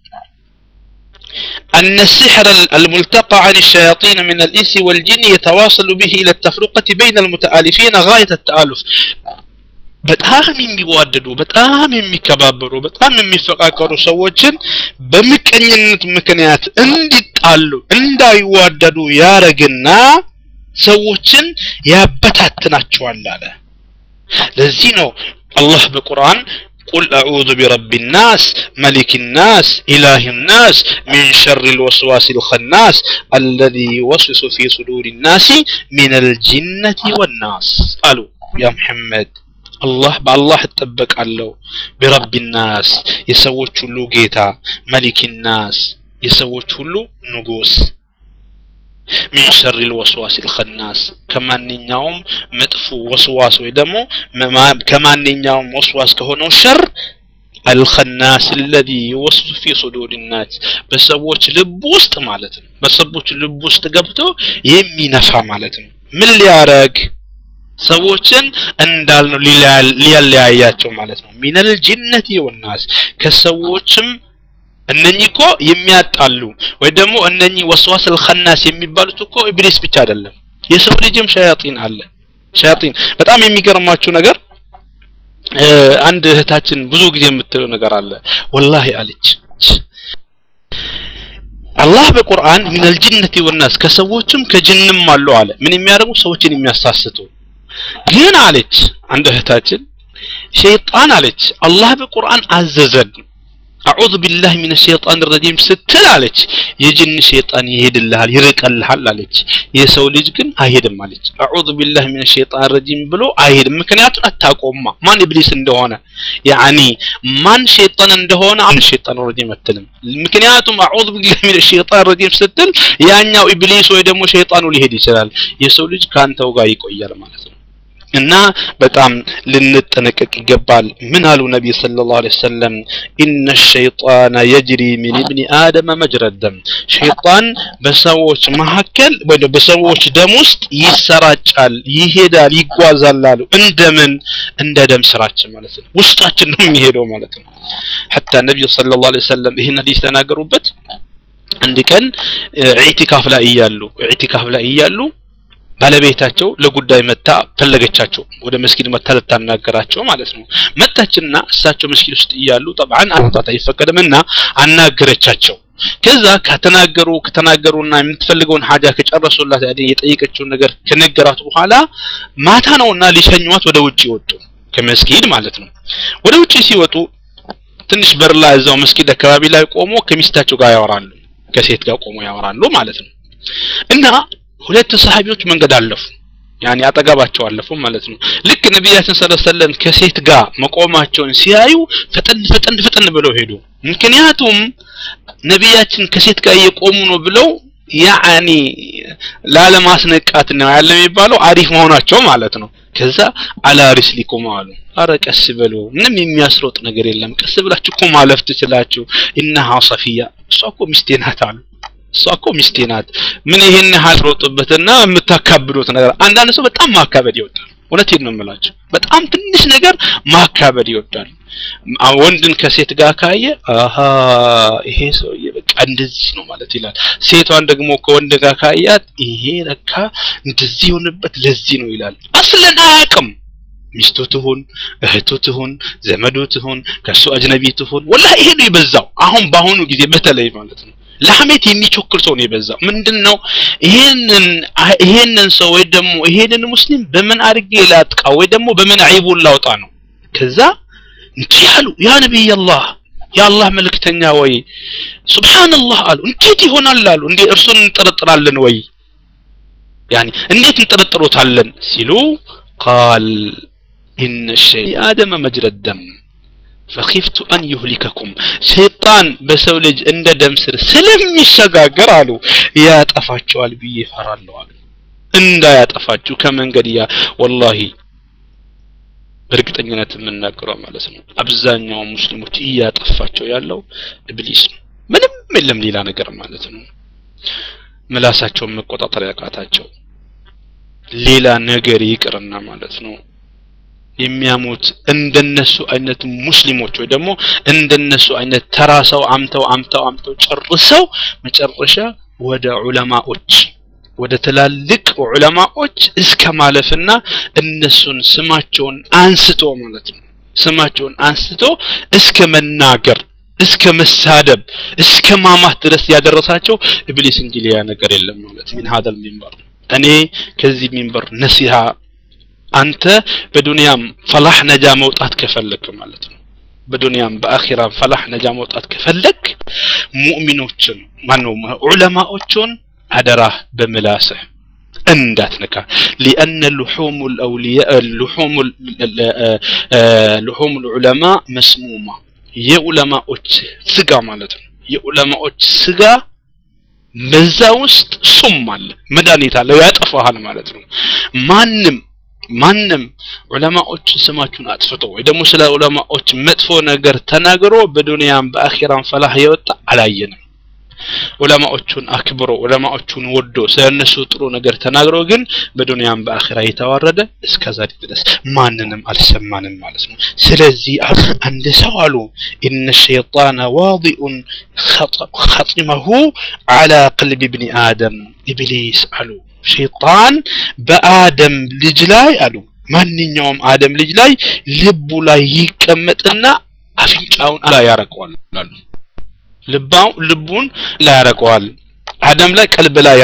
أن السحر الملتقى عن الشياطين من الإنس والجن يتواصل به إلى التفرقة بين المتآلفين غاية التآلف በጣም የሚዋደዱ በጣም የሚከባበሩ በጣም የሚፈቃቀሩ ሰዎችን በምቀኝነት ምክንያት እንዲጣሉ እንዳይዋደዱ ያረግና ሰዎችን ያበታትናቸዋል አለ። ለዚህ ነው አላህ በቁርአን ቁል አዑዙ ቢረቢ ናስ መሊክ ናስ ኢላህ ናስ ሚን ሸር ልወስዋስ ልኸናስ አለዚ ዩወስዊሱ ፊ ሱዱር ናሲ ሚን አልጅነቲ ወናስ አሉ ያ ሙሐመድ አላህ በአላህ እጠበቃለሁ ቢረቢ ናስ የሰዎች ሁሉ ጌታ መሊክ ናስ የሰዎች ሁሉ ንጉስ ሚን ሸር ልወስዋስ ልኸናስ ከማንኛውም መጥፎ ወስዋስ ወይ ደግሞ ከማንኛውም ወስዋስ ከሆነው ሸር አልኸናስ አለዚ ዩወስዊሱ ፊ ሱዱር ናስ በሰዎች ልብ ውስጥ ማለት ነው በሰዎች ልብ ውስጥ ገብቶ የሚነፋ ማለት ነው ምን ሊያረግ ሰዎችን እንዳልነው ሊያለያያቸው ማለት ነው ሚነል ጅነቲ ወናስ ከሰዎችም እነኚህ እኮ የሚያጣሉ ወይ ደግሞ እነኚህ ወስዋስ አልኸናስ የሚባሉት እኮ ኢብሊስ ብቻ አይደለም የሰው ልጅም ሸያጢን አለ ሸያጢን በጣም የሚገርማችሁ ነገር አንድ እህታችን ብዙ ጊዜ የምትለው ነገር አለ ወላሂ አለች አላህ በቁርአን ሚነል ጅነቲ ወናስ ከሰዎችም ከጅንም አሉ አለ ምን የሚያደርጉ ሰዎችን የሚያሳስቱ ግን አለች አንድ እህታችን ሸይጣን አለች አላህ በቁርአን አዘዘን አዑዙ ቢላህ ሚነ ሸይጣን ረጂም ስትል አለች የጅን ሸይጣን ይሄድልሃል ይርቀልሃል አለች የሰው ልጅ ግን አይሄድም አለች አዑዙ ቢላህ ሚነ ሸይጣን ረጂም ብሎ አይሄድም ምክንያቱን አታቆማ ማን ኢብሊስ እንደሆነ ያኒ ማን ሸይጣን እንደሆነ አን ሸይጣን ረጂም አትልም ምክንያቱም አዑዙ ቢላህ ሚነ ሸይጣን ረጂም ስትል ያኛው ኢብሊስ ወይ ደግሞ ሸይጣኑ ሊሄድ ይችላል የሰው ልጅ ካንተው ጋር ይቆያል ማለት ነው እና በጣም ልንጠነቀቅ ይገባል ምን አሉ ነቢ ሰለላሁ ዐለይሂ ወሰለም ኢነ ሸይጣነ የጅሪ ሚን ኢብኒ አደመ መጅረ ደም ሸይጣን በሰዎች መካከል ወይ በሰዎች ደም ውስጥ ይሰራጫል ይሄዳል ይጓዛል አሉ እንደምን እንደ ደም ስራችን ማለት ነው ውስጣችን ነው የሚሄደው ማለት ነው ሐታ ነቢዩ ሰለላሁ ዐለይሂ ወሰለም ይህን ሐዲስ ተናገሩበት አንድ ቀን ኢዕቲካፍ ላይ እያሉ ኢዕቲካፍ ላይ እያሉ ባለቤታቸው ለጉዳይ መታ ፈለገቻቸው ወደ መስጊድ መታ ልታናገራቸው ማለት ነው መጣችና እሳቸው መስጊድ ውስጥ እያሉ ጠብዓን አውጣት አይፈቀድምና አናገረቻቸው ከዛ ከተናገሩ ከተናገሩና የምትፈልገውን ሀጃ ከጨረሱላት ያኔ የጠየቀችውን ነገር ከነገራት በኋላ ማታ ነውና ሊሸኟት ወደ ውጭ ወጡ ከመስጊድ ማለት ነው ወደ ውጭ ሲወጡ ትንሽ በር ላይ እዛው መስጊድ አካባቢ ላይ ቆሞ ከሚስታቸው ጋር ያወራሉ ከሴት ጋር ቆሞ ያወራሉ ማለት ነው እና ሁለት ሰሃቢዎች መንገድ አለፉ ያኔ አጠገባቸው አለፉ ማለት ነው ልክ ነቢያችን ሰለላሁ ዐለይሂ ወሰለም ከሴት ጋር መቆማቸውን ሲያዩ ፈጠን ፈጠን ፈጠን ብለው ሄዱ ምክንያቱም ነቢያችን ከሴት ጋር እየቆሙ ነው ብለው ያኒ ላለማስነቃት ነው ያለ የሚባለው አሪፍ መሆናቸው ማለት ነው ከዛ አላ ሪስሊኩም አሉ አረ ቀስ በሉ ምንም የሚያስሮጥ ነገር የለም ቀስ ብላችሁ እኮ ማለፍ ትችላችሁ ኢነሃ ሰፊያ እሷ እኮ ሚስቴ ናት አሉ እሷ እኮ ሚስቴ ናት ምን ይሄን ያህል ሮጡበትና የምታካብዱት ነገር አንዳንድ ሰው በጣም ማካበድ ይወዳል እውነቴን ነው የምላቸው በጣም ትንሽ ነገር ማካበድ ይወዳል ወንድን ከሴት ጋር ካየ አሀ ይሄ ሰውዬ በቃ እንደዚህ ነው ማለት ይላል ሴቷን ደግሞ ከወንድ ጋር ካያት ይሄ ለካ እንደዚህ የሆነበት ለዚህ ነው ይላል አስለን አያውቅም ሚስቱ ትሁን እህቱ ትሁን ዘመዱ ትሁን ከሱ አጅነቢ ትሁን ወላ ይሄ ነው የበዛው አሁን በአሁኑ ጊዜ በተለይ ማለት ነው ለሐሜት የሚቾክር ሰው ነው የበዛው ምንድን ነው ይሄንን ይሄንን ሰው ወይ ደግሞ ይሄንን ሙስሊም በምን አድርጌ ላጥቃ ወይ ደግሞ በምን አይቡን ላውጣ ነው ከዛ እንዲህ አሉ ያ ነቢይ አላህ የአላህ መልእክተኛ ወይ ሱብሃንአላህ አሉ እንዴት ይሆናል አሉ እንዴ እርሱን እንጠረጥራለን ወይ ያኒ እንዴት እንጠረጥሮታለን ሲሉ ቃል ኢነ ሸይ አደመ መጅረ ደም ፈኺፍቱ አን ዩህሊከኩም ሸይጣን በሰው ልጅ እንደ ደም ስር ስለሚሸጋገር አሉ ያጠፋቸዋል ብዬ እፈራለሁ አሉ እንዳያጠፋችሁ ከመንገድ ያ ወላሂ በእርግጠኝነት የምናገረው ማለት ነው አብዛኛው ሙስሊሞች እያጠፋቸው ያለው ኢብሊስ ነው ምንም የለም ሌላ ነገር ማለት ነው ምላሳቸውን መቆጣጠር ያቃታቸው ሌላ ነገር ይቅርና ማለት ነው የሚያሙት እንደነሱ አይነት ሙስሊሞች ወይ ደግሞ እንደነሱ አይነት ተራ ሰው አምተው አምተው አምተው ጨርሰው መጨረሻ ወደ ዑለማዎች ወደ ትላልቅ ዑለማዎች እስከ ማለፍና እነሱን ስማቸውን አንስቶ ማለት ነው ስማቸውን አንስቶ እስከ መናገር እስከ መሳደብ እስከ ማማት ድረስ ያደረሳቸው ኢብሊስ እንጂ ሌላ ነገር የለም ማለት ምን ሀደል ሚንበር እኔ ከዚህ ሚንበር ነሲሃ አንተ በዱንያም ፈላህ ነጃ መውጣት ከፈለክ ማለት ነው በዱንያም በአኺራም ፈላህ ነጃ መውጣት ከፈለክ ሙእሚኖችን ማነው ዑለማዎችን አደራህ በምላስህ እንዳትነካ ሊአነ ልሑም ልአውልያ ልሑም ልሑም ልዑለማ መስሙማ የዑለማዎች ስጋ ማለት ነው የዑለማዎች ስጋ በዛ ውስጥ ሱም አለ መድኃኒት አለው ያጠፋሃል ማለት ነው ማንም ማንም ዑለማዎች ስማችሁን አጥፍቶ ወይ ደግሞ ስለ ዑለማዎች መጥፎ ነገር ተናግሮ በዱንያም በአኺራም ፈላህ የወጣ አላየንም ዑለማዎቹን አክብሮ ዑለማዎቹን ወዶ ስለ እነሱ ጥሩ ነገር ተናግሮ ግን በዱንያም በአኺራ የተዋረደ እስከዛ ድረስ ማንንም አልሰማንም ማለት ነው ስለዚህ አንድ ሰው አሉ ኢነ ሸይጣነ ዋዲኡን ኸጢመሁ አላ ቅልብ ብኒ አደም ኢብሊስ አሉ ሸይጣን በአደም ልጅ ላይ አሉ ማንኛውም አደም ልጅ ላይ ልቡ ላይ ይቀመጥና አፍንጫውን ላይ ያረቀዋል አሉ ልባው ልቡን ላይ ያረቀዋል አደም ላይ ቀልብ ላይ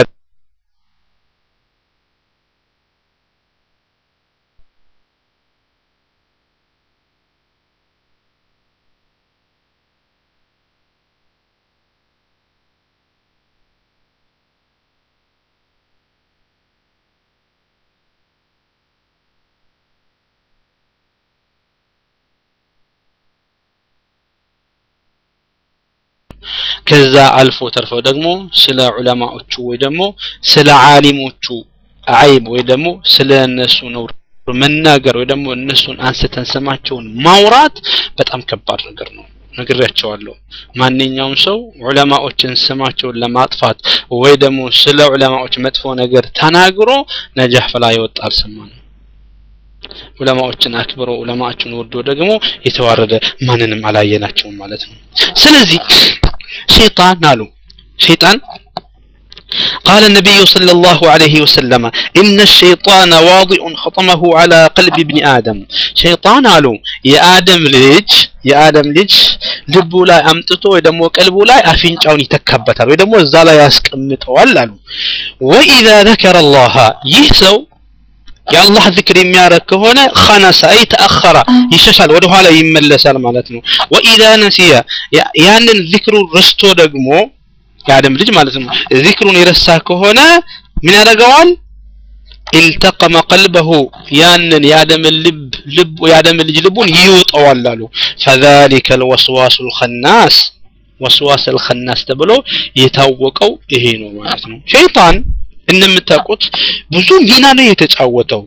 ከዛ አልፎ ተርፈው ደግሞ ስለ ዑለማዎቹ ወይ ደግሞ ስለ ዓሊሞቹ አይብ ወይ ደግሞ ስለ እነሱ ነውር መናገር ወይ ደግሞ እነሱን አንስተን ስማቸውን ማውራት በጣም ከባድ ነገር ነው ነግሬያቸዋለሁ ማንኛውም ሰው ዑለማዎችን ስማቸውን ለማጥፋት ወይ ደግሞ ስለ ዑለማዎች መጥፎ ነገር ተናግሮ ነጃህ ፈላ ይወጣ አልሰማንም ዑለማዎችን አክብሮ ዑለማዎችን ወዶ ደግሞ የተዋረደ ማንንም አላየናቸውም ማለት ነው ስለዚህ ሸይጣን አሉ ሸይጣን قال النبي صلى الله عليه وسلم إن الشيطان واضع خطمه على قلب ابن آدم شيطان قالوا يا آدم ليج يا آدم ليج ልቡ ላይ አምጥቶ ወይ ደግሞ ቀልቡ ላይ አፍንጫውን ይተካበታል ወይ ደግሞ እዛ ላይ ያስቀምጠዋል አሉ ወኢዛ ذكر الله ይህ ሰው የአላህ ዝክር የሚያረግ ከሆነ ኸነሰ አይ ተአኸረ ይሸሻል ወደ ኋላ ይመለሳል ማለት ነው ወኢዛ ነሲያ ያንን ዝክሩ ረስቶ ደግሞ የአደም ልጅ ማለት ነው ዚክሩን የረሳ ከሆነ ምን ያደርገዋል ኢልተቀመ ቀልበሁ ያንን የአደም ልብ ልብ የአደም ልጅ ልቡን ይውጠዋል አሉ ፈዛሊከ ልወስዋሱ ልኸናስ ወስዋስ ልኸናስ ተብሎ የታወቀው ይሄ ነው ማለት ነው ሸይጣን እንደምታውቁት ብዙ ሚና ነው የተጫወተው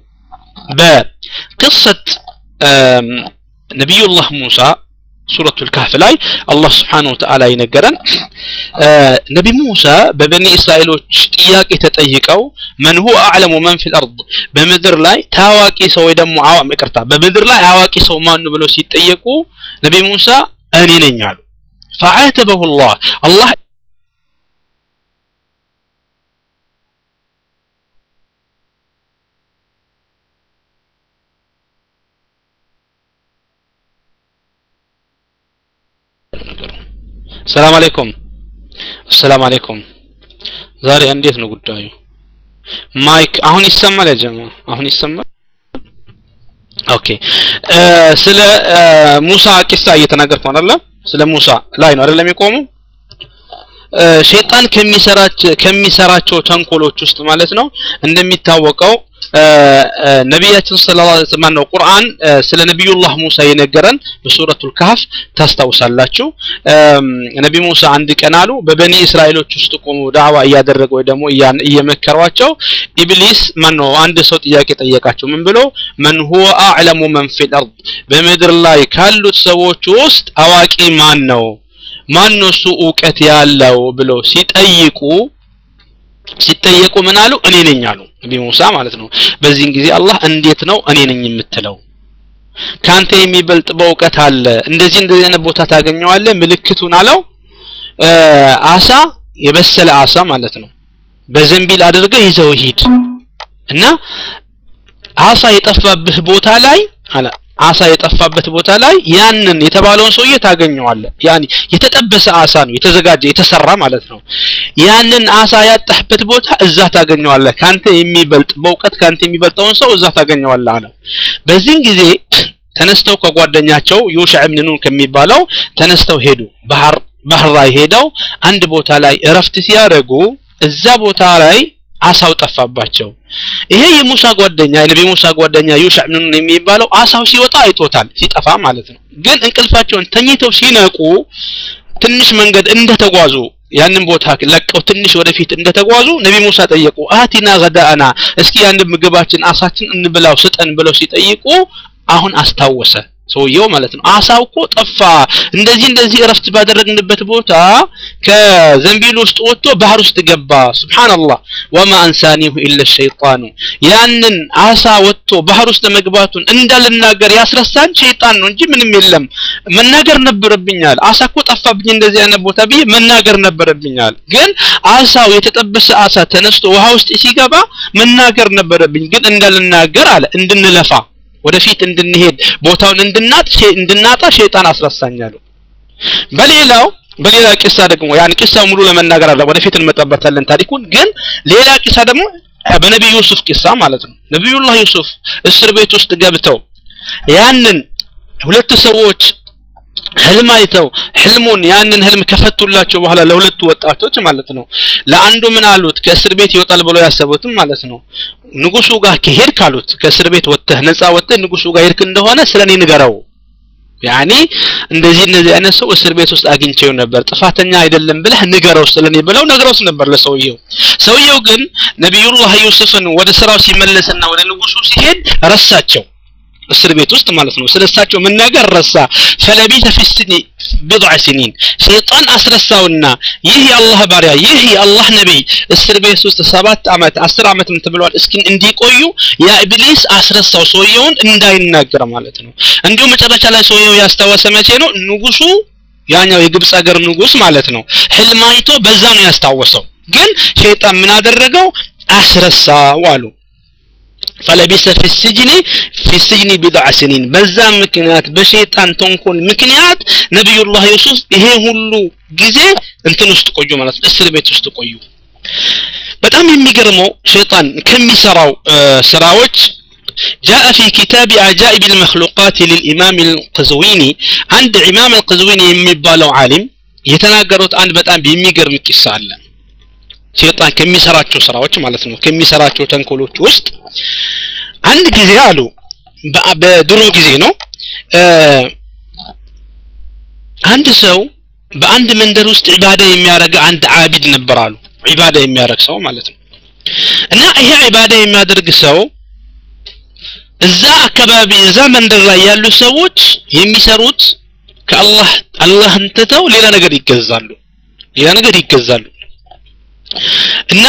በቅሰት ነቢዩላህ ሙሳ ሱረቱ ልካህፍ ላይ አላህ ስብሓን ወተዓላ ይነገረን ነቢ ሙሳ በበኒ እስራኤሎች ጥያቄ ተጠይቀው መን ሁወ አዕለሙ መን ፊ ልአርድ በምድር ላይ ታዋቂ ሰው ወይ ደግሞ ይቅርታ በምድር ላይ አዋቂ ሰው ማኑ ብለው ሲጠየቁ ነቢ ሙሳ እኔ ነኝ አሉ ፈዓተበሁ ላህ አላህ ሰላም አለይኩም ሰላም አለይኩም ዛሬ እንዴት ነው ጉዳዩ ማይክ አሁን ይሰማል ያ ጀማ አሁን ይሰማል ኦኬ ስለ ሙሳ ቂሳ እየተናገርኩ አይደለ ስለ ሙሳ ላይ ነው አይደለም የቆሙ ሸይጣን ከሚሰራቸው ተንኮሎች ውስጥ ማለት ነው እንደሚታወቀው ነቢያችን ሰለላሁ ዐለይሂ ወሰለም ነው ቁርአን ስለ ነቢዩላህ ሙሳ የነገረን በሱረቱል ካህፍ ታስታውሳላችሁ ነቢ ሙሳ አንድ ቀን አሉ በበኒ እስራኤሎች ውስጥ ቆሙ ዳዕዋ እያደረገ ወይ ደግሞ እየመከሯቸው ኢብሊስ ማን ነው አንድ ሰው ጥያቄ ጠየቃቸው ምን ብሎ መን ሁወ አዕለሙ መን ፊል አርድ በምድር ላይ ካሉት ሰዎች ውስጥ አዋቂ ማን ነው ማን ነው እሱ እውቀት ያለው ብለው ሲጠይቁ ሲጠየቁ ምን አሉ እኔ ነኝ አሉ ነቢ ሙሳ ማለት ነው በዚህን ጊዜ አላህ እንዴት ነው እኔ ነኝ የምትለው ካንተ የሚበልጥ በእውቀት አለ እንደዚህ እንደዚህ አይነት ቦታ ታገኘዋለህ ምልክቱን አለው አሳ የበሰለ አሳ ማለት ነው በዘንቢል አድርገህ ይዘው ሂድ እና አሳ የጠፋብህ ቦታ ላይ አለ አሳ የጠፋበት ቦታ ላይ ያንን የተባለውን ሰውዬ ታገኘዋለህ ያኒ የተጠበሰ አሳ ነው የተዘጋጀ የተሰራ ማለት ነው ያንን አሳ ያጣህበት ቦታ እዛ ታገኘዋለህ ካንተ የሚበልጥ በእውቀት ካንተ የሚበልጠውን ሰው እዛ ታገኘዋለህ አለ በዚህን ጊዜ ተነስተው ከጓደኛቸው ዩሽዕ ብን ኑን ከሚባለው ተነስተው ሄዱ ባህር ባህር ላይ ሄደው አንድ ቦታ ላይ እረፍት ሲያደርጉ እዛ ቦታ ላይ አሳው ጠፋባቸው ይሄ የሙሳ ጓደኛ የነቢ ሙሳ ጓደኛ ዩሽዕ ብን ኑን የሚባለው አሳው ሲወጣ አይቶታል ሲጠፋ ማለት ነው ግን እንቅልፋቸውን ተኝተው ሲነቁ ትንሽ መንገድ እንደተጓዙ ያንን ቦታ ለቀው ትንሽ ወደፊት እንደተጓዙ ነቢ ሙሳ ጠየቁ አቲና ገዳአና እስኪ ያንን ምግባችን አሳችን እንብላው ስጠን ብለው ሲጠይቁ አሁን አስታወሰ ሰውየው ማለት ነው አሳው እኮ ጠፋ እንደዚህ እንደዚህ እረፍት ባደረግንበት ቦታ ከዘንቢል ውስጥ ወጥቶ ባህር ውስጥ ገባ ስብሓንላህ ወማ አንሳኒሁ ኢለ ሸይጣኑ ያንን አሳ ወጥቶ ባህር ውስጥ መግባቱን እንዳልናገር ያስረሳን ሸይጣን ነው እንጂ ምንም የለም መናገር ነበረብኛል አሳ እኮ ጠፋብኝ እንደዚህ አይነት ቦታ ብዬ መናገር ነበረብኛል ግን አሳው የተጠበሰ አሳ ተነስቶ ውሃ ውስጥ ሲገባ መናገር ነበረብኝ ግን እንዳልናገር አለ እንድንለፋ ወደፊት እንድንሄድ ቦታውን እንድናጥ እንድናጣ ሸይጣን አስረሳኛሉ በሌላው በሌላ ቂሳ ደግሞ ያን ቂሳ ሙሉ ለመናገር አለ ወደፊት እንመጣበታለን ታሪኩን ግን ሌላ ቂሳ ደግሞ በነቢዩ ዩሱፍ ቂሳ ማለት ነው ነቢዩላህ ዩሱፍ እስር ቤት ውስጥ ገብተው ያንን ሁለት ሰዎች ህልም አይተው ህልሙን ያንን ህልም ከፈቱላቸው በኋላ ለሁለቱ ወጣቶች ማለት ነው ለአንዱ ምን አሉት ከእስር ቤት ይወጣል ብሎ ያሰቡትም ማለት ነው ንጉሱ ጋር ከሄድክ አሉት ከእስር ቤት ወጥተህ ነፃ ወጥተህ ንጉሱ ጋር ሄድክ እንደሆነ ስለኔ ንገረው ያኒ እንደዚህ እንደዚህ አይነት ሰው እስር ቤት ውስጥ አግኝቼው ነበር ጥፋተኛ አይደለም ብለህ ንገረው ስለኔ ብለው ነግረውስ ነበር ለሰውየው ሰውየው ግን ነቢዩላህ ዩሱፍን ወደ ስራው ሲመለስና ወደ ንጉሱ ሲሄድ ረሳቸው እስር ቤት ውስጥ ማለት ነው ስለሳቸው መናገር ረሳ ፈለቢተ ፊ ስኒ ቢضع ሲኒን ሸይጣን አስረሳውና ይህ የአላህ ባሪያ ይህ የአላህ ነቢይ እስር ቤት ውስጥ ሰባት ዓመት አስር ዓመትም ተብሏል እስኪ እንዲቆዩ ያ ኢብሊስ አስረሳው ሰውየውን እንዳይናገር ማለት ነው እንዲሁም መጨረሻ ላይ ሰውየው ያስታወሰ መቼ ነው ንጉሱ ያኛው የግብፅ ሀገር ንጉስ ማለት ነው ህልም አይቶ በዛ ነው ያስታወሰው ግን ሸይጣን ምን አደረገው አስረሳው አሉ ፈለቢሰ ፊ ስጅኒ ፊ ስጅኒ ቢድዓ ስኒን በዛ ምክንያት በሸይጣን ተንኮል ምክንያት ነቢዩላህ ዩሱፍ ይሄ ሁሉ ጊዜ እንትን ውስጥ ቆዩ ማለት ነው እስር ቤት ውስጥ ቆዩ በጣም የሚገርመው ሸይጣን ከሚሰራው ስራዎች جاء في كتاب عجائب المخلوقات للإمام القزويني عند إمام القزويني የሚባለው ዓሊም የተናገሩት አንድ በጣም የሚገርም ቂሳ አለ ሸይጣን ከሚሰራቸው ስራዎች ማለት ነው ከሚሰራቸው ተንኮሎች ውስጥ አንድ ጊዜ አሉ በድሮ ጊዜ ነው አንድ ሰው በአንድ መንደር ውስጥ ዒባዳ የሚያደርግ አንድ አቢድ ነበር አሉ ዒባዳ የሚያደርግ ሰው ማለት ነው እና ይሄ ዒባዳ የሚያደርግ ሰው እዛ አካባቢ እዛ መንደር ላይ ያሉ ሰዎች የሚሰሩት ከአላህ አላህን ትተው ሌላ ነገር ይገዛሉ ሌላ ነገር ይገዛሉ እና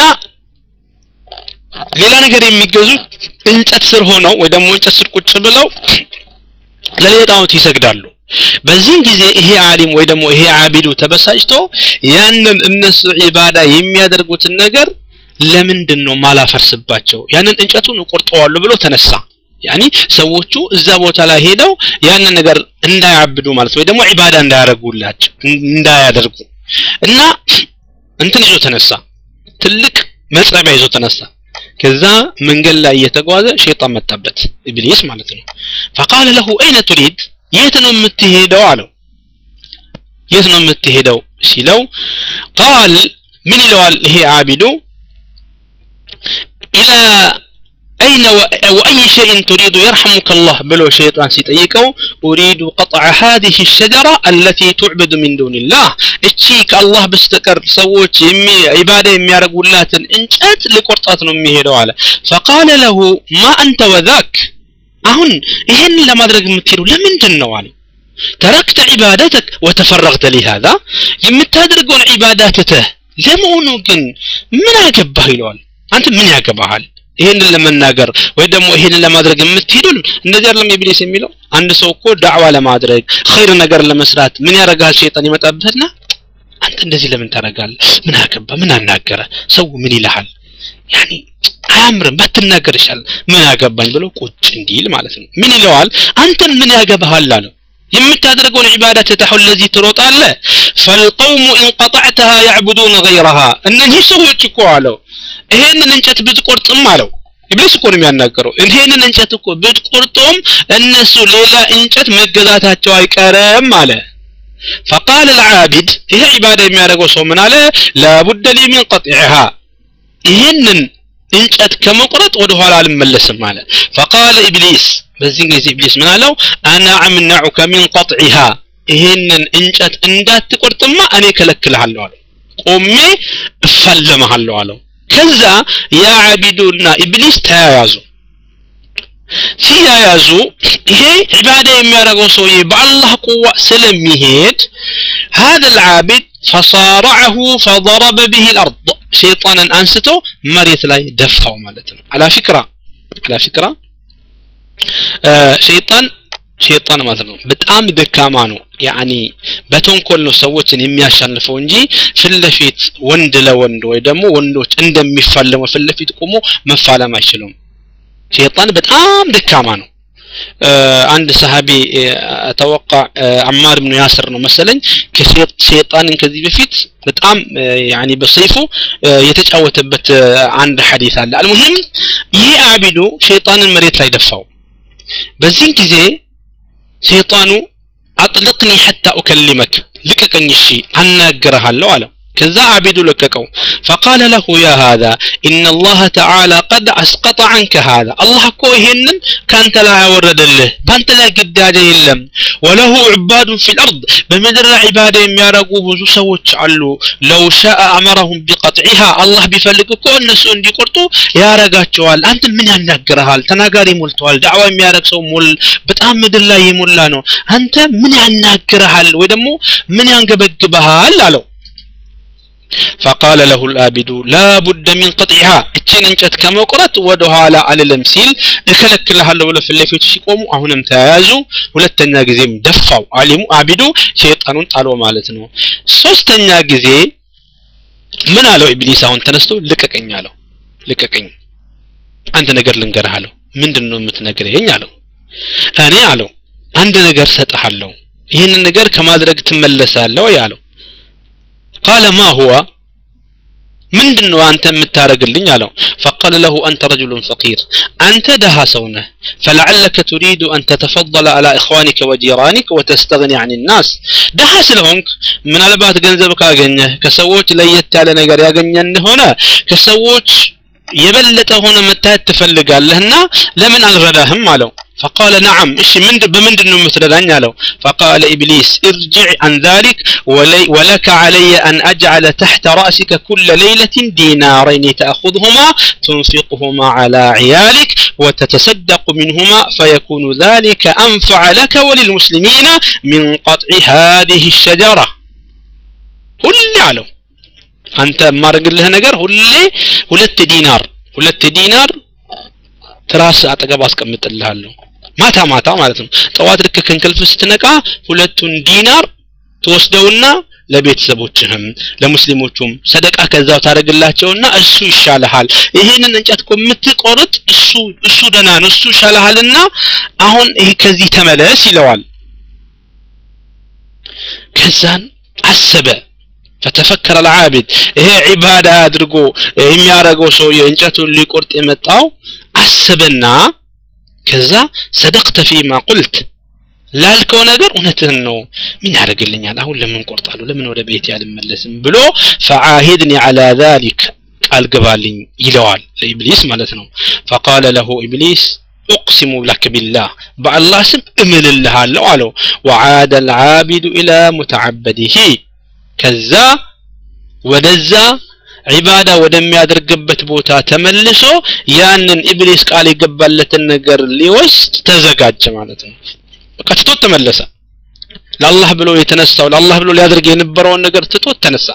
ሌላ ነገር የሚገዙት እንጨት ስር ሆነው ወይ ደግሞ እንጨት ስር ቁጭ ብለው ለሌላ ጣዖት ይሰግዳሉ በዚህም ጊዜ ይሄ አሊም ወይ ደግሞ ይሄ አቢዱ ተበሳጭቶ ያንን እነሱ ዒባዳ የሚያደርጉትን ነገር ለምንድን ነው ማላፈርስባቸው ያንን እንጨቱን እቆርጠዋለሁ ብሎ ተነሳ ያኒ ሰዎቹ እዛ ቦታ ላይ ሄደው ያንን ነገር እንዳያብዱ ማለት ወይ ደግሞ ዒባዳ እንዳያደርጉላቸው እንዳያደርጉ እና እንትን ይዞ ተነሳ ትልቅ መጽረቢያ ይዞ ተነሳ ከዛ መንገድ ላይ እየተጓዘ ሸይጣን መጣበት ኢብሊስ ማለት ነው فقال له اين تريد የት ነው የምትሄደው አለው የት ነው የምትሄደው ሲለው ቃል ምን ይለዋል ይሄ አቢዱ إلى أين وأي شيء تريد يرحمك الله بلو شيطان سيطيقو أريد قطع هذه الشجرة التي تعبد من دون الله اتشيك الله بستكر سووش يمي عبادة يمي رقولات انجات لقرطات نميه على فقال له ما أنت وذاك أهن إهن لما درق متيرو لمن جنوالي تركت عبادتك وتفرغت لهذا يمتادرقون عباداتته لمونو كن من أقبه يلوال أنت من أقبهال ይሄንን ለመናገር ወይ ደግሞ ይሄንን ለማድረግ የምትሄዱ እንደዚህ አይደለም ኢብሊስ የሚለው አንድ ሰው እኮ ዳዕዋ ለማድረግ ኸይር ነገር ለመስራት ምን ያደርጋል ሸይጣን ይመጣበትና አንተ እንደዚህ ለምን ታደርጋለህ ምን አገባ ምን አናገረ ሰው ምን ይልሃል ያኒ አያምርም ባትናገር ይሻል ምን ያገባኝ ብሎ ቁጭ እንዲል ማለት ነው ምን ይለዋል አንተን ምን ያገባሃል አለው የምታደርገውን ዒባዳ ትተኸው ለዚህ ትሮጣለህ ፈልቀውሙ ኢንቀጣዕተሃ ያዕቡዱነ ገይረሃ እነዚህ ሰዎች እኮ አለው ይሄንን እንጨት ብትቆርጥም አለው ኢብሊስ እኮ ነው የሚያናገረው ይሄንን እንጨት እኮ ብትቆርጦም እነሱ ሌላ እንጨት መገዛታቸው አይቀርም አለ فقال العابد ይሄ ዒባዳ የሚያደርገው ሰው ምን አለ لابد لي من قطعها ይሄንን እንጨት ከመቁረጥ ወደ ኋላ አልመለስም አለ فقال ابليس በዚህ ጊዜ ኢብሊስ ምን አለው انا امنعك من قطعها ይሄንን እንጨት እንዳትቆርጥማ እኔ ከለክልሃለሁ አለው ቆሜ እፋለመሃለሁ አለው ከዛ ያ አቢዱና ኢብሊስ ተያያዙ ሲያያዙ ይሄ ዒባዳ የሚያደርገው ሰውዬ በአላህ ቁዋ ስለሚሄድ هذا العابد فصارعه فضرب به الأرض شيطانا أنسته مريت لا دفعه مالتنا على فكرة على فكرة آه شيطان ሸይጣን ማለት ነው በጣም ደካማ ነው ያኒ በተንኮል ነው ሰዎችን የሚያሸንፈው እንጂ ፊት ለፊት ወንድ ለወንድ ወይ ደግሞ ወንዶች እንደሚፋለመው ፊት ለፊት ቆሞ መፋለም አይችሉም ሸይጣን በጣም ደካማ ነው አንድ ሰሃቢ ተወቃ አማር ብን ያስር ነው መሰለኝ ከሸይጣንን ከዚህ በፊት በጣም ያኒ በሰይፉ የተጫወተበት አንድ ሐዲስ አለ አልሙሂም ይሄ አቢዱ ሸይጣንን መሬት ላይ ደፋው በዚህ ጊዜ ሸይጣኑ አጥልቅኒ ሐታ ኡከሊመክ ልቀቀኝ እሺ አናገረሃለሁ አለው ከዛ አቢዱ ለቀቀው ፈቃለ ለሁ ያ ሃዛ ኢነ አላህ ተዓላ ቀድ አስቀጠ አንከ ሃዛ አላህ እኮ ይሄንን ከአንተ ላይ ያወረደልህ በአንተ ላይ ግዳጅ የለም ወለሁ ዑባዱን ፊ ልአርድ በምድር ላይ ዒባዳ የሚያደርጉ ብዙ ሰዎች አሉ ለው ሻአ አመረሁም ቢቀጥዒሃ አላህ ቢፈልግ እኮ እነሱ እንዲቆርጡ ያረጋቸዋል አንተ ምን ያናግረሃል ተናጋሪ ሞልተዋል ዳዕዋ የሚያደርግ ሰው ሞል በጣም ምድር ላይ የሞላ ነው አንተ ምን ያናግረሃል ወይ ደግሞ ምን ያንገበግበሃል አለው فقال له الآبد لا بد من قطعها እችን እንጨት ከመቁረጥ ወደ ኋላ አልልም ሲል እከለክልሃለሁ ብሎ ፊት ለፊቱ ሲቆሙ አሁንም ተያያዙ ሁለተኛ ጊዜም ደፋው አሊሙ አቢዱ ሸይጣኑን ጣሎ ማለት ነው ሶስተኛ ጊዜ ምን አለው ኢብሊስ አሁን ተነስቶ ልቀቀኝ አለው ልቀቀኝ አንድ ነገር ልንገርህ አለው ምንድን ነው የምትነግረኝ አለው እኔ አለው አንድ ነገር ሰጥሃለሁ ይህንን ነገር ከማድረግ ትመለሳለህ ያለው ቃለ ማ ሁዋ ምንድን ነው አንተ የምታደርግልኝ አለው ፈቃለ ለሁ አንተ ረጅሉን ፈቂር አንተ ደሃ ሰው ነህ ፈለዓለከ ቱሪዱ አን ተተፈضለ አላ እኽዋኒከ ወጂራኒክ ወተስተግኒ አን ናስ ደሃ ስለሆንክ ምናልባት ገንዘብ ካገኘህ ከሰዎች ለየት ያለ ነገር ያገኘ እንደሆነ ከሰዎች የበለጠ ሆነ መታየት ትፈልጋለህና ለምን አልረዳህም አለው فقال نعم ايش من بمند انه متردان له فقال ابليس ارجع عن ذلك ولي ولك علي ان اجعل تحت راسك كل ليله دينارين تاخذهما تنفقهما على عيالك وتتصدق منهما فيكون ذلك انفع لك وللمسلمين من قطع هذه الشجره كل علو አንተ የማደርግልህ ነገር ሁሌ ሁለት ዲናር ሁለት ዲናር ትራስ አጠገብ አስቀምጥልሃለሁ ማታ ማታ ማለት ነው ጠዋት ልክ ከእንቅልፍ ስትነቃ ሁለቱን ዲናር ትወስደውና ለቤተሰቦችህም ለሙስሊሞቹም ሰደቃ ከዛው ታደርግላቸውና እሱ ይሻልሃል ይሄንን እንጨት እኮ የምትቆርጥ እሱ እሱ ደና ነው እሱ ይሻልሃልና አሁን ይሄ ከዚህ ተመለስ ይለዋል ከዛን አሰበ فتفكر العابد ይሄ ዒባዳ አድርጎ የሚያደርገው ሰው የእንጨቱን ሊቆርጥ የመጣው አሰበና ከዛ ሰደቅተ ፊማ ቁልት ላልከው ነገር እውነትህን ነው ምን ያደርግልኛል አሁን ለምን ቆርጣለሁ ለምን ወደ ቤት ያልመለስም ብሎ ፈዓሂድኒ አላ ዛሊክ ቃል ግባልኝ ይለዋል ለኢብሊስ ማለት ነው ፈቃለ ለሁ ኢብሊስ أقسم لك بالله بالله سم أمل الله له وعاد العابد إلى متعبده ከዛ ወደዛ ዒባዳ ወደሚያደርግበት ቦታ ተመልሶ ያንን ኢብሊስ ቃል የገባለትን ነገር ሊወስድ ተዘጋጀ ማለት ነው በቃ ትቶት ተመለሰ ለአላህ ብሎ የተነሳው ለአላህ ብሎ ሊያደርግ የነበረውን ነገር ትቶት ተነሳ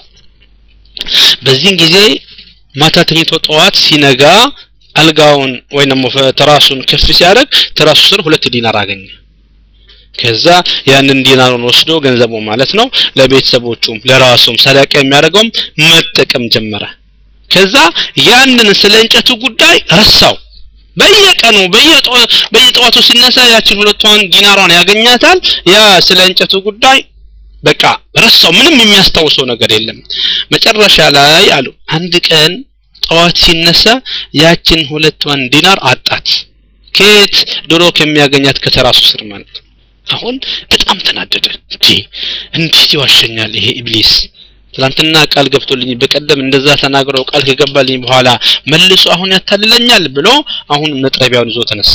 በዚህን ጊዜ ማታ ተኝቶ ጠዋት ሲነጋ አልጋውን ወይ ደግሞ ትራሱን ከፍ ሲያደርግ ትራሱ ስር ሁለት ዲናር አገኘ ከዛ ያንን ዲናሩን ወስዶ ገንዘቡ ማለት ነው ለቤተሰቦቹም ለራሱም ሰደቃ የሚያደርገውም መጠቀም ጀመረ ከዛ ያንን ስለ እንጨቱ ጉዳይ ረሳው በየቀኑ በየጠዋቱ ሲነሳ ያችን ሁለቷን ዲናሯን ያገኛታል ያ ስለ እንጨቱ ጉዳይ በቃ ረሳው ምንም የሚያስታውሰው ነገር የለም መጨረሻ ላይ አሉ አንድ ቀን ጠዋት ሲነሳ ያችን ሁለቷን ዲናር አጣት ከየት ድሮ ከሚያገኛት ከተራሱ ስር ማለት ነው አሁን በጣም ተናደደ እንዴ እንዴት ይዋሸኛል ይሄ ኢብሊስ ትላንትና ቃል ገብቶልኝ በቀደም እንደዛ ተናግረው ቃል ከገባልኝ በኋላ መልሶ አሁን ያታልለኛል ብሎ አሁን መጥረቢያውን ይዞ ተነሳ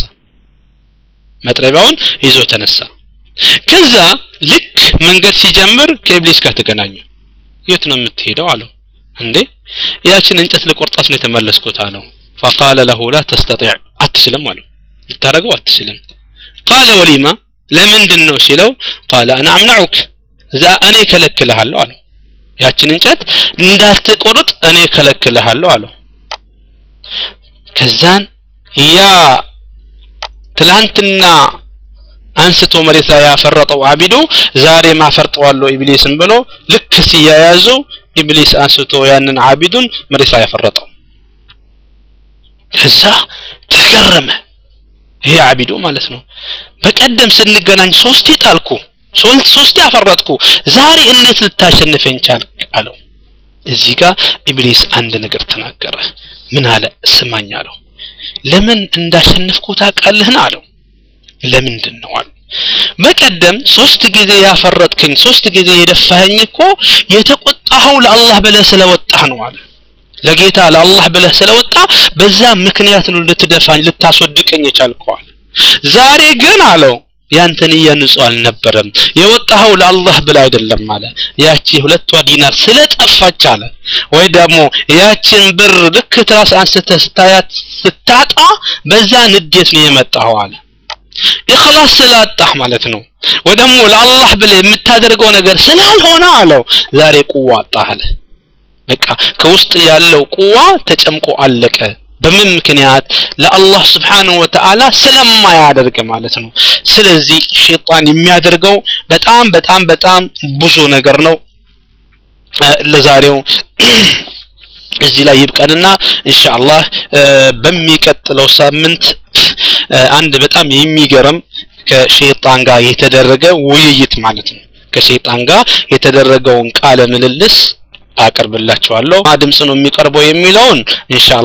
መጥረቢያውን ይዞ ተነሳ ከዛ ልክ መንገድ ሲጀምር ከኢብሊስ ጋር ተገናኙ የት ነው የምትሄደው አለው እንዴ ያችን እንጨት ልቆርጣት ነው የተመለስኩት አለው فقال له لا تستطيع አትችልም አለው ልታረገው አትችልም قال ولما ለምንድን ነው ሲለው ቃለ አና አምናዑክ እዛ እኔ ከለክልሃለሁ አለው ያችን እንጨት እንዳትቆርጥ እኔ ከለክልሃለሁ አለው ከዛን ያ ትላንትና አንስቶ መሬት ላይ ያፈረጠው አቢዱ ዛሬ ማፈርጠዋለሁ ኢብሊስን ብሎ ልክ ሲያያዙ ኢብሊስ አንስቶ ያንን አቢዱን መሬት ላይ ያፈረጠው ከዛ ተገረመ ይሄ አቢዱ ማለት ነው በቀደም ስንገናኝ ሶስቴ ጣልኩ ሶስቴ አፈረጥኩ ዛሬ እንዴት ልታሸንፈኝ ቻልክ አለው እዚህ ጋር ኢብሊስ አንድ ነገር ተናገረ ምን አለ ስማኝ አለው ለምን እንዳሸነፍኩ ታውቃለህን አለው ለምንድን ነው አሉ በቀደም ሶስት ጊዜ ያፈረጥክኝ ሶስት ጊዜ የደፋኸኝ እኮ የተቆጣ የወጣኸው ለአላህ ብለህ ስለወጣህ ነው አለ ለጌታ ለአላህ ብለህ ስለወጣ በዛ ምክንያት ነው ልትደፋኝ ልታስወድቀኝ የቻልከዋል ዛሬ ግን አለው ያንተ ንያ ንጹህ አልነበረም የወጣኸው ለአላህ ብለህ አይደለም አለ ያቺ ሁለቷ ዲናር ስለጠፋች አለ ወይ ደግሞ ያችን ብር ልክ ትራስ አንስተህ ስታያት ስታጣ በዛ ንዴት ነው የመጣኸው አለ ኢኽላስ ስላጣህ ማለት ነው ወይ ደግሞ ለአላህ ብለህ የምታደርገው ነገር ስላልሆነ አለው ዛሬ ቁዋ አጣህ አለ በቃ ከውስጥ ያለው ቁዋ ተጨምቆ አለቀ በምን ምክንያት ለአላህ ስብሓንሁ ወተዓላ ስለማያደርግ ማለት ነው ስለዚህ ሸይጣን የሚያደርገው በጣም በጣም በጣም ብዙ ነገር ነው ለዛሬው እዚህ ላይ ይብቀንና ኢንሻአላህ በሚቀጥለው ሳምንት አንድ በጣም የሚገርም ከሸይጣን ጋር የተደረገ ውይይት ማለት ነው ከሸይጣን ጋር የተደረገውን ቃለ ምልልስ አቀርብላችኋለሁ ድምጽ ነው የሚቀርበው የሚለውን ኢንሻአላህ